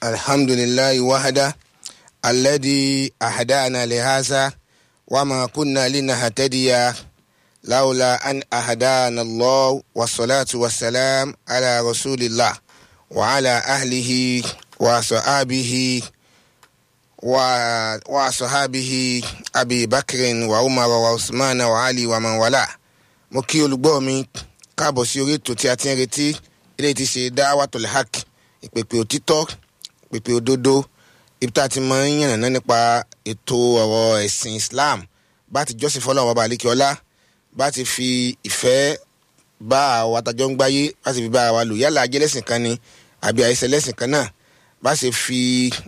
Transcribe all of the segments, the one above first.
الحمد لله وحده الذي أهدانا لهذا وما كنا لنهتدي لولا أن أهدانا الله والصلاة والسلام على رسول الله وعلى أهله وصحابه و- وصحابه أبي بكر وعمر وعثمان وعلي ومن والاه mo kí olùgbọ́ mi káàbọ̀ sí orí ètò tí a ti ń retí ilé tí ṣe Da'watul Haq ìpèpè òtítọ́ ìpèpè òdodo ibi tá a ti máa ń yànnàná nípa ètò ọ̀rọ̀ ẹ̀sìn Islam bá ti jọ́sìn fọlọ́run ọba àlékiọlá bá ti fi ìfẹ́ bá àwọn atajọ́ ń gbáyé bá ti fi bá wa lò yálà ajẹ́lẹ́sìn kan ni àbí àìsẹ̀ lẹ́sìn kan náà bá ṣe fi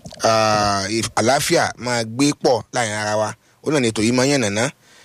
ah, ìf- àlàáfíà máa gbé pọ̀ láàrin ara wa ó náà ní ètò yìí máa ń yànnàná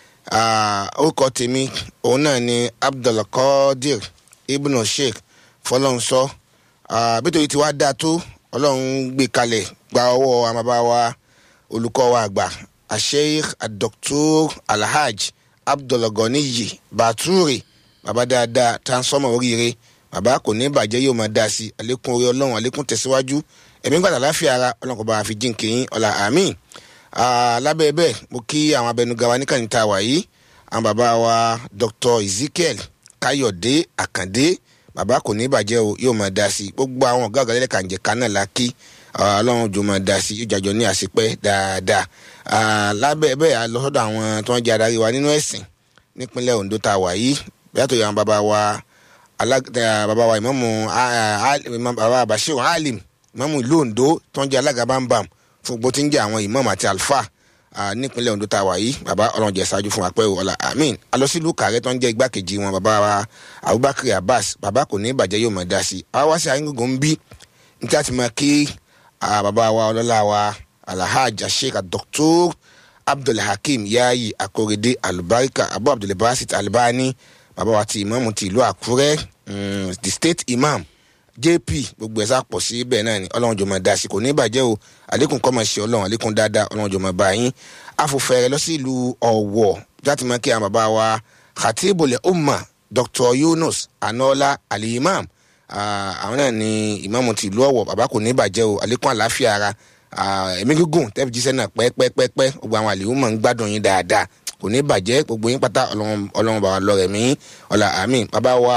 Ah, orúkọ tèmi òun náà ni abdulkadir ibn sheikh fọlọ́nsọ bítorí tí wàá dáa tó ọlọ́run gbé kalẹ̀ gba ọwọ́ àmàbá wa olùkọ́ wa àgbà asheikh adoktor alhaj abdulganiyi baturi bàbá dáadáa transformer oríire bàbá kò ní bàjẹ́ yóò máa dáa sí àlékún orí ọlọ́run àlékún tẹ̀síwájú ẹ̀mí gbàdá láfíà ara ọlọ́run kò bá wa fi jíǹkì yín ọ̀la àmín Ah, lábẹ́ bẹ́ẹ̀ mo kí àwọn abẹnugan wa níkànnì tá a wà yìí àwọn bàbá wa Dr. Ezekiel Káyọ̀dé Àkàndé bàbá kò ní bàjẹ́ o yóò máa dá sí i gbogbo àwọn ọ̀gá ọ̀gá lẹ́lẹ́ka ǹjẹ̀ká náà la kí ah, ọlọ́run jò máa dá sí i yóò jàjọ ní àṣepẹ́ dáadáa Ah, lábẹ́ bẹ́ẹ̀ a lọ sọ́dọ̀ àwọn tó ń jẹ́ adarí wa nínú ẹ̀sìn nípínlẹ̀ Ondo tá a wà yìí yàtọ̀ àwọn bàbá wa alag- eh, bàbá wa ìmáàmù ah, ah, Imam- bàbá Bashir Alim ìmáàmù ìlú Ondo tó ń jẹ́ alága bámbam fún gbogbo tí ń jẹ́ àwọn ìmáàmù àti àlùfáà ah, nípínlẹ̀ Ondo tá a wà yìí bàbá ọlọ́run jẹ́ ṣáájú fún apẹ́ ọ̀la amin alọ́sílù kàrẹ́ tó ń jẹ́ igbákejì wọn bàbá wa Abubakar Abbas bàbá kò ní ìbàjẹ́ yóò máa dá sí i àwa wá sí ayélujára ń bí ní tí a ti máa kí ah, bàbá wa ọlọ́lá wa alhaj sheikh dr abdulhakeem yayi akorede alubarika abu abdulbasit albani bàbá wa ti ìmáàmù ti ìlú àkúrẹ́ mm, the state imam jp gbogbo ẹ̀ sá pọ̀ sí bẹ́ẹ̀ náà ni ọlọ́run jọ máa dá sí kò ní bàjẹ́ o àlékún kọ́ máa ṣe ọlọ́run àlékún dáadáa ọlọ́run jọ máa bá yín afọfẹ́rẹ́ lọ sí ìlú ọ̀wọ̀ láti máa kí àwọn bàbá wa khatibul umma dr yunus anola alimam Ah, àwọn náà ni ìmáàmù ti ìlú ọ̀wọ̀ bàbá kò ní bàjẹ́ o àlékún àlàáfíà ara Ah, ẹ̀mí gígùn tẹ́fì jíṣẹ́ náà pẹ́ẹ́pẹ́ẹ́pẹ́ gbogbo àwọn àlèhùn máa ń gbádùn yín dáadáa kò ní bàjẹ́ gbogbo yín pátá ọlọ́run ọlọ́run bàbá lọ rẹ̀ mí ọ̀là àmín bàbá wa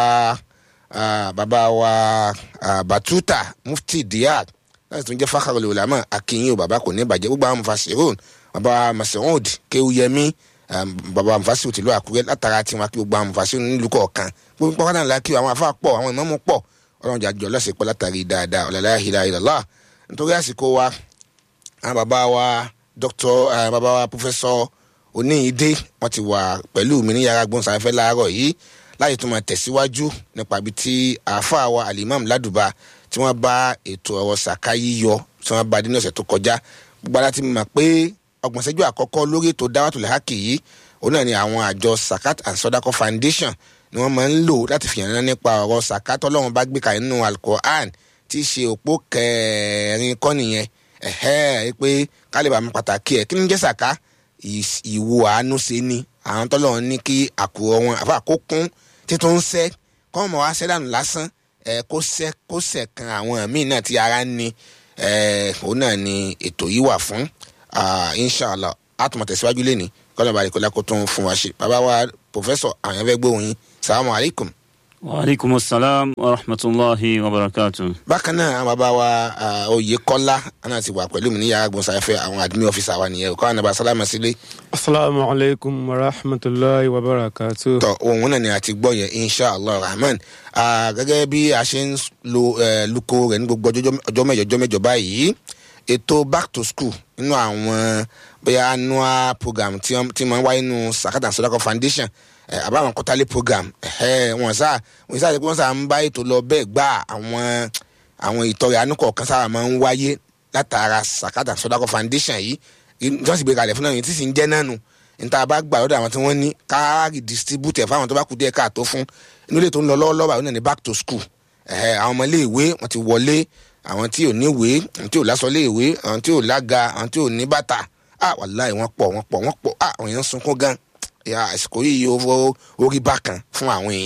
ah, bàbá wa ah, batuta mufti diak láti tún jẹ́ fakharul ulama akínyìn o bàbá kò ní bàjẹ́ gbogbo àwọn mufasirun bàbá masoud kéwúyẹmí um, bàbá mufasiru tìlú àkúrẹ́ látara tiwọn kí gbogbo àwọn mufasiru nílùú kọ̀ọ̀kan gbogbo pàkátà ńlá kí àwọn afa pọ̀ àwọn ìmáàmù pọ̀ ọlọ́run jàjọ lọ́sẹ̀ pọ̀ látàrí dáadáa ọ̀làlá ìlà ìlọ́lá nítorí àsìkò wa àwọn bàbá wa dr uh, bàbá wa professor oníyìídé wọn ti wà pẹ̀lú mi ní yàrá gbóhùnsáfẹ́fẹ́ láàárọ̀ yìí láti tún máa tẹ̀síwájú nípa ibi tí àáfàá wa alimam ládùbà tí wọ́n bá ètò ọ̀rọ̀ sàká yíyọ tí wọ́n bá dé ní ọ̀sẹ̀ tó kọjá gbogbo ara ti mọ̀ pé ọgbọ̀n ṣẹ́jú àkọ́kọ́ lórí ètò Da'watul Haq yìí òun náà ni àwọn àjọ Zakat and Sodako Foundation ni wọ́n máa ń lò láti fi hàn án nípa ọ̀rọ̀ Zakat Ọlọ́run bá gbé kalẹ̀ nínú Al-Qur'an tí í ṣe òpó kẹrin kọ́ nìyẹn ẹ̀hẹ́ ẹ pé kálíbà mi pàtàkì ẹ̀ kí ni jẹ́ sàká Ìs- ìwo àánú ṣe ni àwọn tọ́lọ́run ní kí àkùrọ̀ wọn àfa kó kún títún ń sẹ́ kọ́ ọmọ wa sẹ́ dànù lásán ẹ̀ kó sẹ́ kó sẹ̀ kan àwọn míì náà tí ara ń ni ẹ̀ òun náà ni ètò yìí wà fún Ah, inshallah àtúmọ̀ tẹ̀síwájú lẹ́ni kọ́lá balẹ̀ kọ́lá kó tún fún wa ṣe bàbá wa pòfẹ́sọ̀ àwọn ẹ̀fẹ́ gbóhùn yín salamu alaykum. وعليكم السلام ورحمة الله وبركاته bákan náà àwọn bàbá wa ah, oyèkọ́lá náà ti wà pẹ̀lú mi ní yàrá gbọ̀nsáfẹ́ àwọn admin officer wa nìyẹn kọ́ àwọn nàbà sálámà sílé asalaamu alaykum wa rahmatulahi wa barakatu. tọ ohun náà ni a ti gbọ́ yẹn inshallah rahman Ah, gẹ́gẹ́ bí a ṣe ń lo eh, luko rẹ̀ ní gbogbo ọjọ́ ọjọ́ mẹ́jọ ọjọ́ mẹ́jọ báyìí ètò back to school nínú àwọn bóyá annual program tí wọ́n tí wọ́n wáyé nínú Zakat and Sodako Foundation eh, àbáwọn quarterly program eh, wọ́n sá wọ́n sá wọ́n sá ń bá ètò lọ bẹ́ẹ̀ gbá àwọn àwọn ìtọ́rẹ àánú kọ̀ọ̀kan sábà máa ń wáyé látara Zakat and Sodako Foundation yìí ìjọsìn gbé kalẹ̀ fún náà yìí tí sì ń jẹ́ náà nù níta bá gbà lọ́dọ̀ àwọn tí wọ́n ní káàrì distribute ẹ̀ fáwọn tó bá kú díẹ̀ káàtó fún inú ilé tó ń lọ lọ́wọ́lọ́wọ́ àwọn náà ní back to school ẹ̀hẹ́ àwọn ọmọ iléèwé wọ́n ti wọlé àwọn tí ò ní ìwé àwọn tí ò lásọ iléèwé àwọn tí ò lága àwọn tí ò ní bàtà ah wàláì wọ́n pọ̀ wọ́n pọ̀ wọ́n pọ̀ ah àwọn èèyàn ń sunkún gan ya àsìkò yìí ó orí bákan fún àwọn èèyàn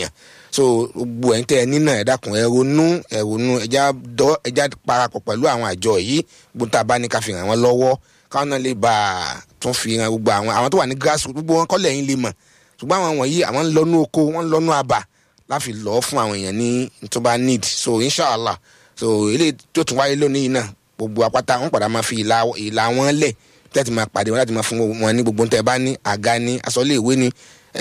so gbogbo ẹ̀ ń tẹ́ ẹ nínà ẹ dákun ẹ ronú ẹ ronú ẹja dọ́ ẹja parapọ̀ pẹ̀lú àwọn àjọ yìí gbogbo tá a bá ní ká fi ràn wọ́n lọ́wọ́ káwọn náà lè bá a tún fi ràn gbogbo àwọn àwọn tó wà ní grassroots gbogbo wọn kọ́lẹ̀ yín lè mọ̀ ṣùgbọ́n àwọn wọ̀nyí àwọn ń lọ́nú oko wọ́n ń lọ́nú àbà láfi lọ́ fún àwọn èèyàn ní tó bá need so inshallah so eléyìí tó tún wáyé lónìí náà gbogbo apáta wọn padà máa fi ìlà ìlà wọn lẹ̀ tẹ́tí máa pàdé wọn láti máa fún wọn ní gbogbo tẹ́ bá ní àga ní aṣọ́lé ìwé ní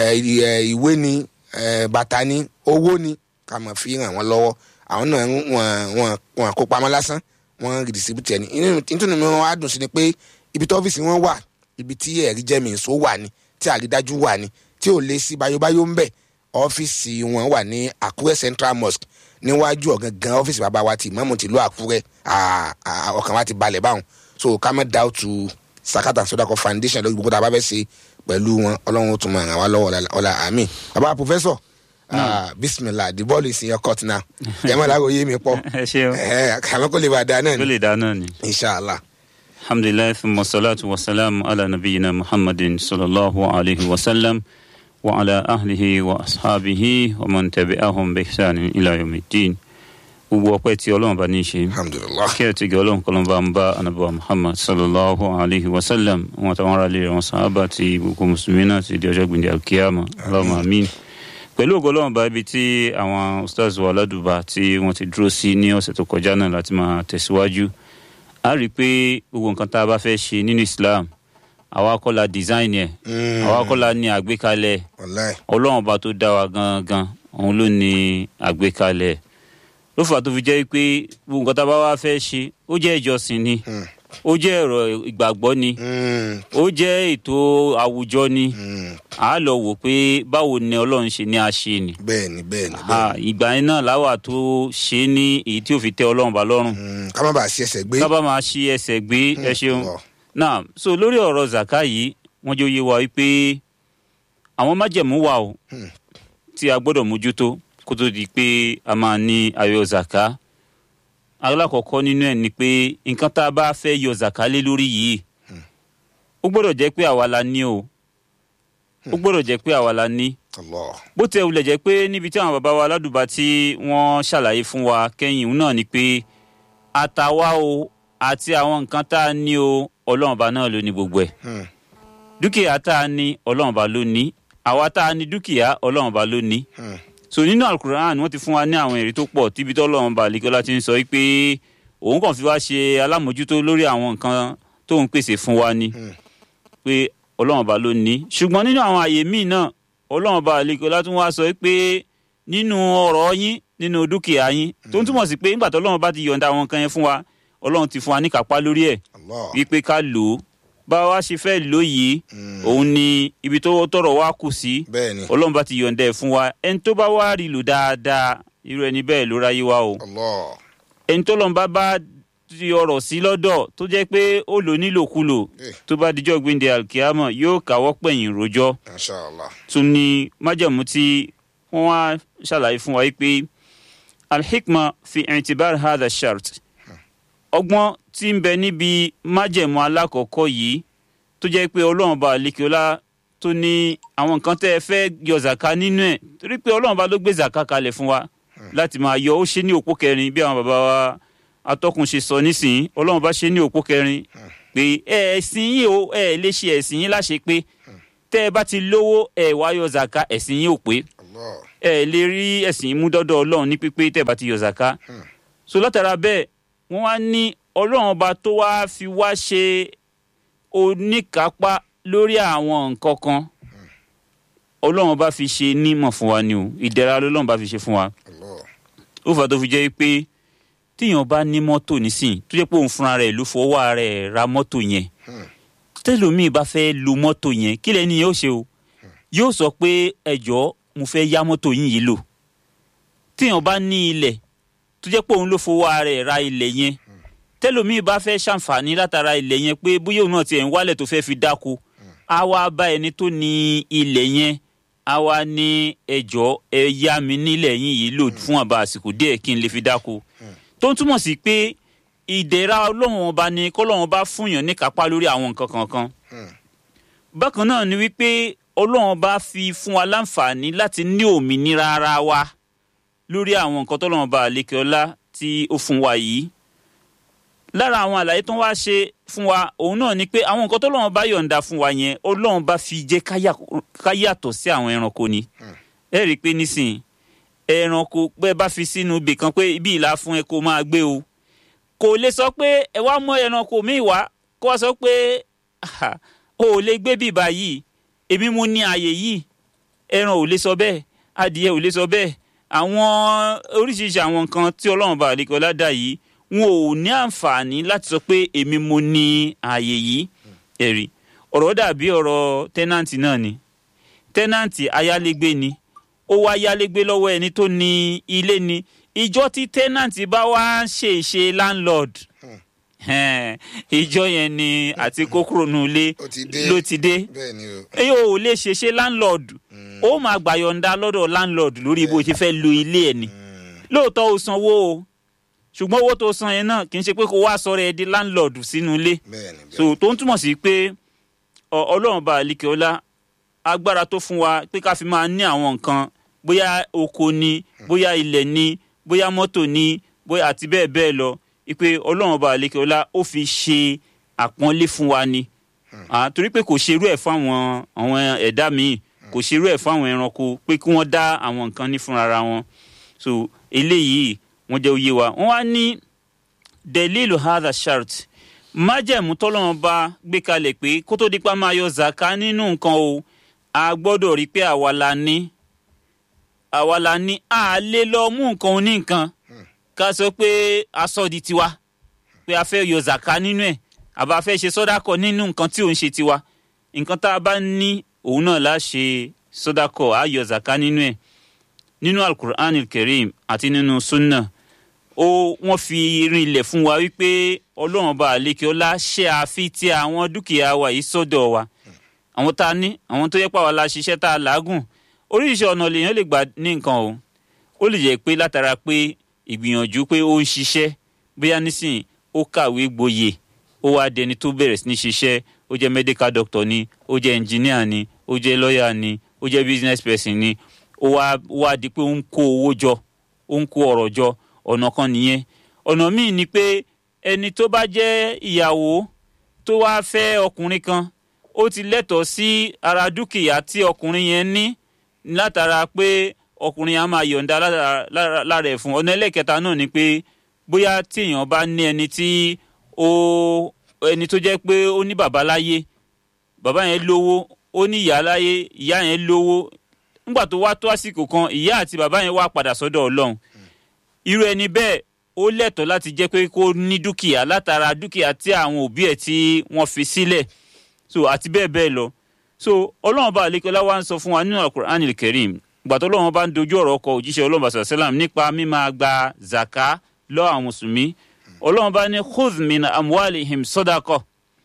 ìwé ní bàtà ní owó ní ká máa fi ràn wọ́n lọ́wọ́ àwọn náà wọn wọn wọn kó pamọ́ lásán wọn redistribute ẹni nítorí mi wọn á dùn sí ni pé ibi tí ọ́fíìsì wọn wà ibi tí ẹ̀rí jẹ́mi ìṣó wà ní tí àrídájú wà ní tí ò lè sí bayóbayó ń bẹ̀ ọ́fíìsì wọn wà ní Àkúrẹ́ Central Mosque níwájú ọ̀gangan ọ́fíìsì bàbá wa ti ìmáàmù tìlú Àkúrẹ́ ọkàn wa ti balẹ̀ báwọn so ká má doubt to Sakata Sodako Foundation lórí gbogbo tá a bá fẹ́ ṣe pẹ̀lú wọn ọlọ́run ó tún máa ràn wá lọ́wọ́ ọ̀la àmín bàbá professor uh, bismillah the ball is in your court now ẹ má lágbo yé mi pọ ẹ ṣe o àmọ́ kó lè bá a da náà tó ni lè dá náà ni. inshallah alhamdulilayi thumma salatu wa salam ala nabiyina muhammadin sallallahu alayhi wa sallam wa ala ahlihi wa ashabihi wa man tabi'ahum bi ihsanin ila yawmiddin gbogbo ọpẹ́ tí Ọlọ́run bá ní í ṣe alhamdulilah kí ẹ ti gẹ Ọlọ́run kọlọn bá ń bá anabiwa muhammad sallallahu alayhi wa sallam wọn táwọn ará lè wọn sàábà ti gbogbo mùsùlùmí náà ti di ọjọ́ gbìndé alkiyama Allahumma amin pẹ̀lú ògo Ọlọ́run bá ibi tí àwọn ustaz wa ládùbà tí wọ́n ti dúró sí ní ọ̀sẹ̀ tó kọjá náà láti máa tẹ̀síwájú a rí i pé gbogbo nǹkan tá a bá fẹ́ ṣe nínú islam àwa kọ́ la design ẹ̀ àwa kọ́ la ní àgbékalẹ̀ wàláì Ọlọ́run bá tó dá wa gangan òun ló ní àgbékalẹ̀ ló fà tó fi jẹ́ pé gbogbo nǹkan tá a bá wá fẹ́ ṣe ó jẹ́ ìjọsìn ni ó jẹ́ ẹ̀rọ ìgbàgbọ́ ni ó jẹ́ ètò àwùjọ ni a lọ wò pé báwo ni Ọlọ́run ṣe ní a ṣe ni bẹ́ẹ̀ ni bẹ́ẹ̀ ni Ah, bẹ́ẹ̀ ìgbà yẹn náà láwà tó ṣe é ní èyí tí ò fi tẹ́ Ọlọ́run bá lọ́rùn ni ká má bàa ṣe ẹsẹ̀ gbé ká bá máa ṣí ẹsẹ̀ gbé ẹ ṣeun Allah. náà so lórí ọ̀rọ̀ zaka yìí wọ́n jẹ́ oyé wa wípé àwọn májẹ̀mú wà o tí a gbọ́dọ̀ mójútó kó tó di pé a máa ní ayọ̀ zaka alákọ̀ọ́kọ́ nínú ẹ̀ ni pé nǹkan tá a bá fẹ́ yọ zaka lé lórí yìí ó gbọ́dọ̀ jẹ́ pé àwa la ní o ó gbọ́dọ̀ jẹ́ pé àwa la ní Allah bó tẹ wulẹ̀ jẹ́ pé níbi tí àwọn bàbá wa aládùúgbà tí wọ́n ṣàlàyé fún wa kẹ́yìn òun náà ni pé àtàwa o àti àwọn nǹkan tá a ní o ọlọ́run ọba náà ló ní gbogbo ẹ̀ Hmm. dúkìá tá a ní ọlọ́run ọba ló ní àwa tá a ní dúkìá ọlọ́run ọba ló ní Hmm. so nínú alukur'an wọ́n ti fún wa ní àwọn èrè tó pọ̀ tíbi tó ọlọ́run ọba àlekọ́lá ti ń sọ pé òun kàn fi wá ṣe alámòjútó lórí àwọn nǹkan tó ń pèsè fún wa ni Hmm. pé ọlọ́run ọba ló ní ṣùgbọ́n nínú àwọn àyè míì náà ọlọ́run ọba àlekọ́lá tún wá sọ pé nínú ọ̀rọ̀ yín nínú dúkìá yín tó ń túmọ̀ sí pé nígbà tó ọlọ́run bá ti yọ̀ǹda àwọn nǹkan yẹn fún wa ọlọ́run ti fún wa ní kápá lórí ẹ̀ Allah wípé ká lò ó bá wa ṣe fẹ́ lò yìí Hmm. òun ni ibi tó tọrọ wa kù sí bẹ́ẹ̀ ni ọlọ́run bá ti yọ̀ǹda ẹ̀ fún wa ẹni tó bá wá rí lò dáadáa irú ẹni bẹ́ẹ̀ ló ráyé wa o Allah ẹni tó lọ́n bá bá ti ọ̀rọ̀ sí lọ́dọ̀ tó jẹ́ pé ó lò nílòkulò Eh. tó bá dijọ́ gbéǹde alkiyama yóò káwọ́ pẹ̀yìn rojọ́ inshallah tún ní májẹ̀mú tí wọ́n wá ṣàlàyé fún wa yìí pé alhikma fi i'tibar hadha shart ọgbọ́n tí ń bẹ níbi májẹ̀mú alákọ̀ọ́kọ́ yìí tó jẹ́ pé ọlọ́run bá alikiola tó ní àwọn nǹkan tẹ́ ẹ fẹ́ yọ zaka nínú ẹ̀ torí pé ọlọ́run bá ló gbé zaka kalẹ̀ fún wa láti máa yọ ó ṣe ní òpó kẹrin bí àwọn bàbá wa atọ́kùn ṣe sọ nísìnyí ọlọ́run bá ṣe ní òpó kẹrin pé ẹ̀sìn yìí o ẹ̀ lè ṣe ẹ̀sìn yìí láṣẹ pé tẹ́ ẹ bá ti lówó ẹ̀ wá yọ zaka ẹ̀sìn yìí ò pé Allah ẹ lè rí ẹ̀sìn yìí mú dọ́dọ̀ ọlọ́run ní pípé tẹ́ ẹ bá ti yọ zaka so látara bẹ́ẹ̀ wọ́n wá ní ọlọ́run ọba tó wá fi wá ṣe oníkápá lórí àwọn nǹkan kan ọlọ́run ọba fi ṣe nímọ̀ fún wa ni o ìdẹ̀ra lọ́lọ́run bá fi ṣe fún wa Allah ó fà tó fi jẹ́ pé tíyàn bá ní mọ́tò nísìn tó jẹ́ pé òun fúnra rẹ̀ ló fọwọ́ ara rẹ̀ ra mọ́tò yẹn tẹ́lómìn bá fẹ́ lo mọ́tò yẹn kí lẹ́ni yóò ṣe o yóò sọ pé ẹ̀jọ́ mo fẹ́ yá mọ́tò yín yìí lò tíyàn bá ní ilẹ̀ tó jẹ́ pé òun ló fọwọ́ ara rẹ̀ ra ilẹ̀ yẹn tẹ́lómìn bá fẹ́ ṣàǹfààní látara ilẹ̀ yẹn pé bóyá òun náà tiẹ̀ ń wálẹ̀ tó fẹ́ fi dáko á wá bá ẹni tó ní ilẹ̀ yẹn á wá ní ẹjọ́ ẹ yá mi nílẹ̀ yín yìí lò fún àbá àsìkò díẹ̀ kí n lè fi dáko tó ń túmọ̀ sí pé ìdẹ̀ra ọlọ́run ọba ni kọ́lọ́run ọba fúnyàn ní kápá lórí àwọn nǹkan kankan bákan náà ni wípé ọlọ́run ọba fi fún wa láǹfààní láti ní òmìnira ara wa lórí àwọn nǹkan tọ́lọ́run bá àlékè ọlá tí ó fún wa yìí lára àwọn àlàyé tó ń wá ṣe fún wa òun náà ni pé àwọn nǹkan tọ́lọ́run bá yọ̀ǹda fún wa yẹn ọlọ́run bá fi jẹ́ ká yàtọ̀ sí àwọn ẹranko ni ẹ rí i pé nísìnyí ẹranko pé bá fi sínú ibì kan pé ibi ìlà fún ẹ kó máa gbé o kò lè sọ pé ẹ wá mọ ẹranko míì wá kó wá sọ pé o ò lè gbé bíbá yìí èmi mo ní ààyè yìí ẹran ò lè sọ bẹ́ẹ̀ adìyẹ ò lè sọ bẹ́ẹ̀ àwọn oríṣiríṣi àwọn nǹkan tí ọlọ́run bá àlekè ọládà yìí wọn ò ní àǹfààní láti sọ pé èmi mo ní ààyè yìí ẹ̀rí ọ̀rọ̀ dàbí ọ̀rọ̀ tẹ́nàntì náà ni tẹ́nàntì ayálégbé ni ó wá yálégbé lọ́wọ́ ẹni tó ní ilé ni ìjọ tí tẹ́nàntì bá wá ń ṣe ìṣe landlord ìjọ yẹn ni àti kókòrò nù ilé ló ti dé èyí ò lè ṣe ṣe landlord ó máa gbàyọ̀ǹda lọ́dọ̀ landlord lórí bó ṣe fẹ́ lo ilé ẹ̀ ni lóòótọ́ ó sanwó o ṣùgbọ́n owó tó san yẹn náà kì í ṣe pé kó wá sọ̀rọ̀ ẹ di landlord sínú ilé so tó ń túmọ̀ sí pé ọlọ́run bá àlìkè ọlá agbára tó fún wa pé ká fi máa ní àwọn nǹkan bóyá oko ni bóyá ilẹ̀ ni bóyá mọ́tò ni bóyá àti bẹ́ẹ̀ bẹ́ẹ̀ lọ ipe ọlọ́run ọba àlekè ọlá ó fi ṣe àpọ́nlé fún wa ni torí pé kò ṣerú ẹ̀ fáwọn àwọn ẹ̀dá míì kò ṣerú ẹ̀ fáwọn ẹranko pé kí wọ́n dá àwọn nǹkan ní fúnra wọn so eléyìí wọ́n jẹ́ òye wa wọ́n wá ní delilu hadha shart májẹ̀mú tọ́lọ́run bá gbé kalẹ̀ pé kó tó dípa máa yọ zaka nínú nǹkan o a gbọ́dọ̀ rí pé àwa la ní àwa la ní a lè lọ mú nǹkan oní nǹkan ká sọ pé aṣọ di tiwa pé a fẹ́ yọ zaka nínú ẹ̀ àbá fẹ́ ṣe sọ́dákọ̀ nínú nǹkan tí òun ṣe tiwa nǹkan tá a bá ní òun náà la ṣe sọ́dákọ̀ á yọ zaka nínú ẹ̀ nínú alukur'an kerim àti nínú sunna ó wọ́n fi rinlẹ̀ fún wa wípé ọlọ́run bá àlékè ọlá ṣe àfi ti àwọn dúkìá wa yìí sọ́dọ̀ wa àwọn tá a ní àwọn tó yẹ pàwọn la ṣiṣẹ́ tá a làágùn oríṣiríṣi ọ̀nà lèèyàn lè gbà ní nǹkan o ó lè jẹ́ pé látara pé ìgbìyànjú pé ó ń ṣiṣẹ́ bóyá nísìnyí ó kàwé gboyè ó wá dẹni tó bẹ̀rẹ̀ sí ní ṣiṣẹ́ ó jẹ́ medical doctor ni ó jẹ́ engineer ni ó jẹ́ lawyer ni ó jẹ́ business person ni ó wá wá di pé ó ń kó owó jọ ó ń kó ọ̀rọ̀ jọ ọ̀nà kan nìyẹn ọ̀nà míì ni pé ẹni tó bá jẹ́ ìyàwó tó wá fẹ́ ọkùnrin kan ó ti lẹ́tọ̀ọ́ sí ara dúkìá tí ọkùnrin yẹn ní látara pé ọkùnrin yẹn á máa yọ̀ǹda lára ẹ̀ fún ọ̀nà ẹlẹ́kẹta náà ni pé bóyá tí èèyàn bá ní ẹni tí ó ẹni tó jẹ́ pé ó ní bàbá láyé bàbá yẹn lówó ó ní ìyá láyé ìyá yẹn lówó nígbà tó wá tó àsìkò kan ìyá àti bàbá yẹn wá padà sọ́dọ̀ ọlọ́run irú ẹni bẹ́ẹ̀ ó lẹ́tọ̀ọ́ láti jẹ́ pé kó ní dúkìá látara dúkìá tí àwọn òbí ẹ̀ tí wọ́n fi sílẹ̀ so àti bẹ́ẹ̀ bẹ́ẹ̀ lọ so ọlọ́run bá àlékọ́lá wa ń sọ fún wa nínú alukur'an ilkerim gbàtọ́ ọlọ́run bá ń dojú ọ̀rọ̀ ọkọ̀ òjíṣẹ́ ọlọ́run bá sàlám nípa mímáa gba zaka lọ́ àwọn mùsùlùmí ọlọ́run bá ní khudh min amwalihim sadaqa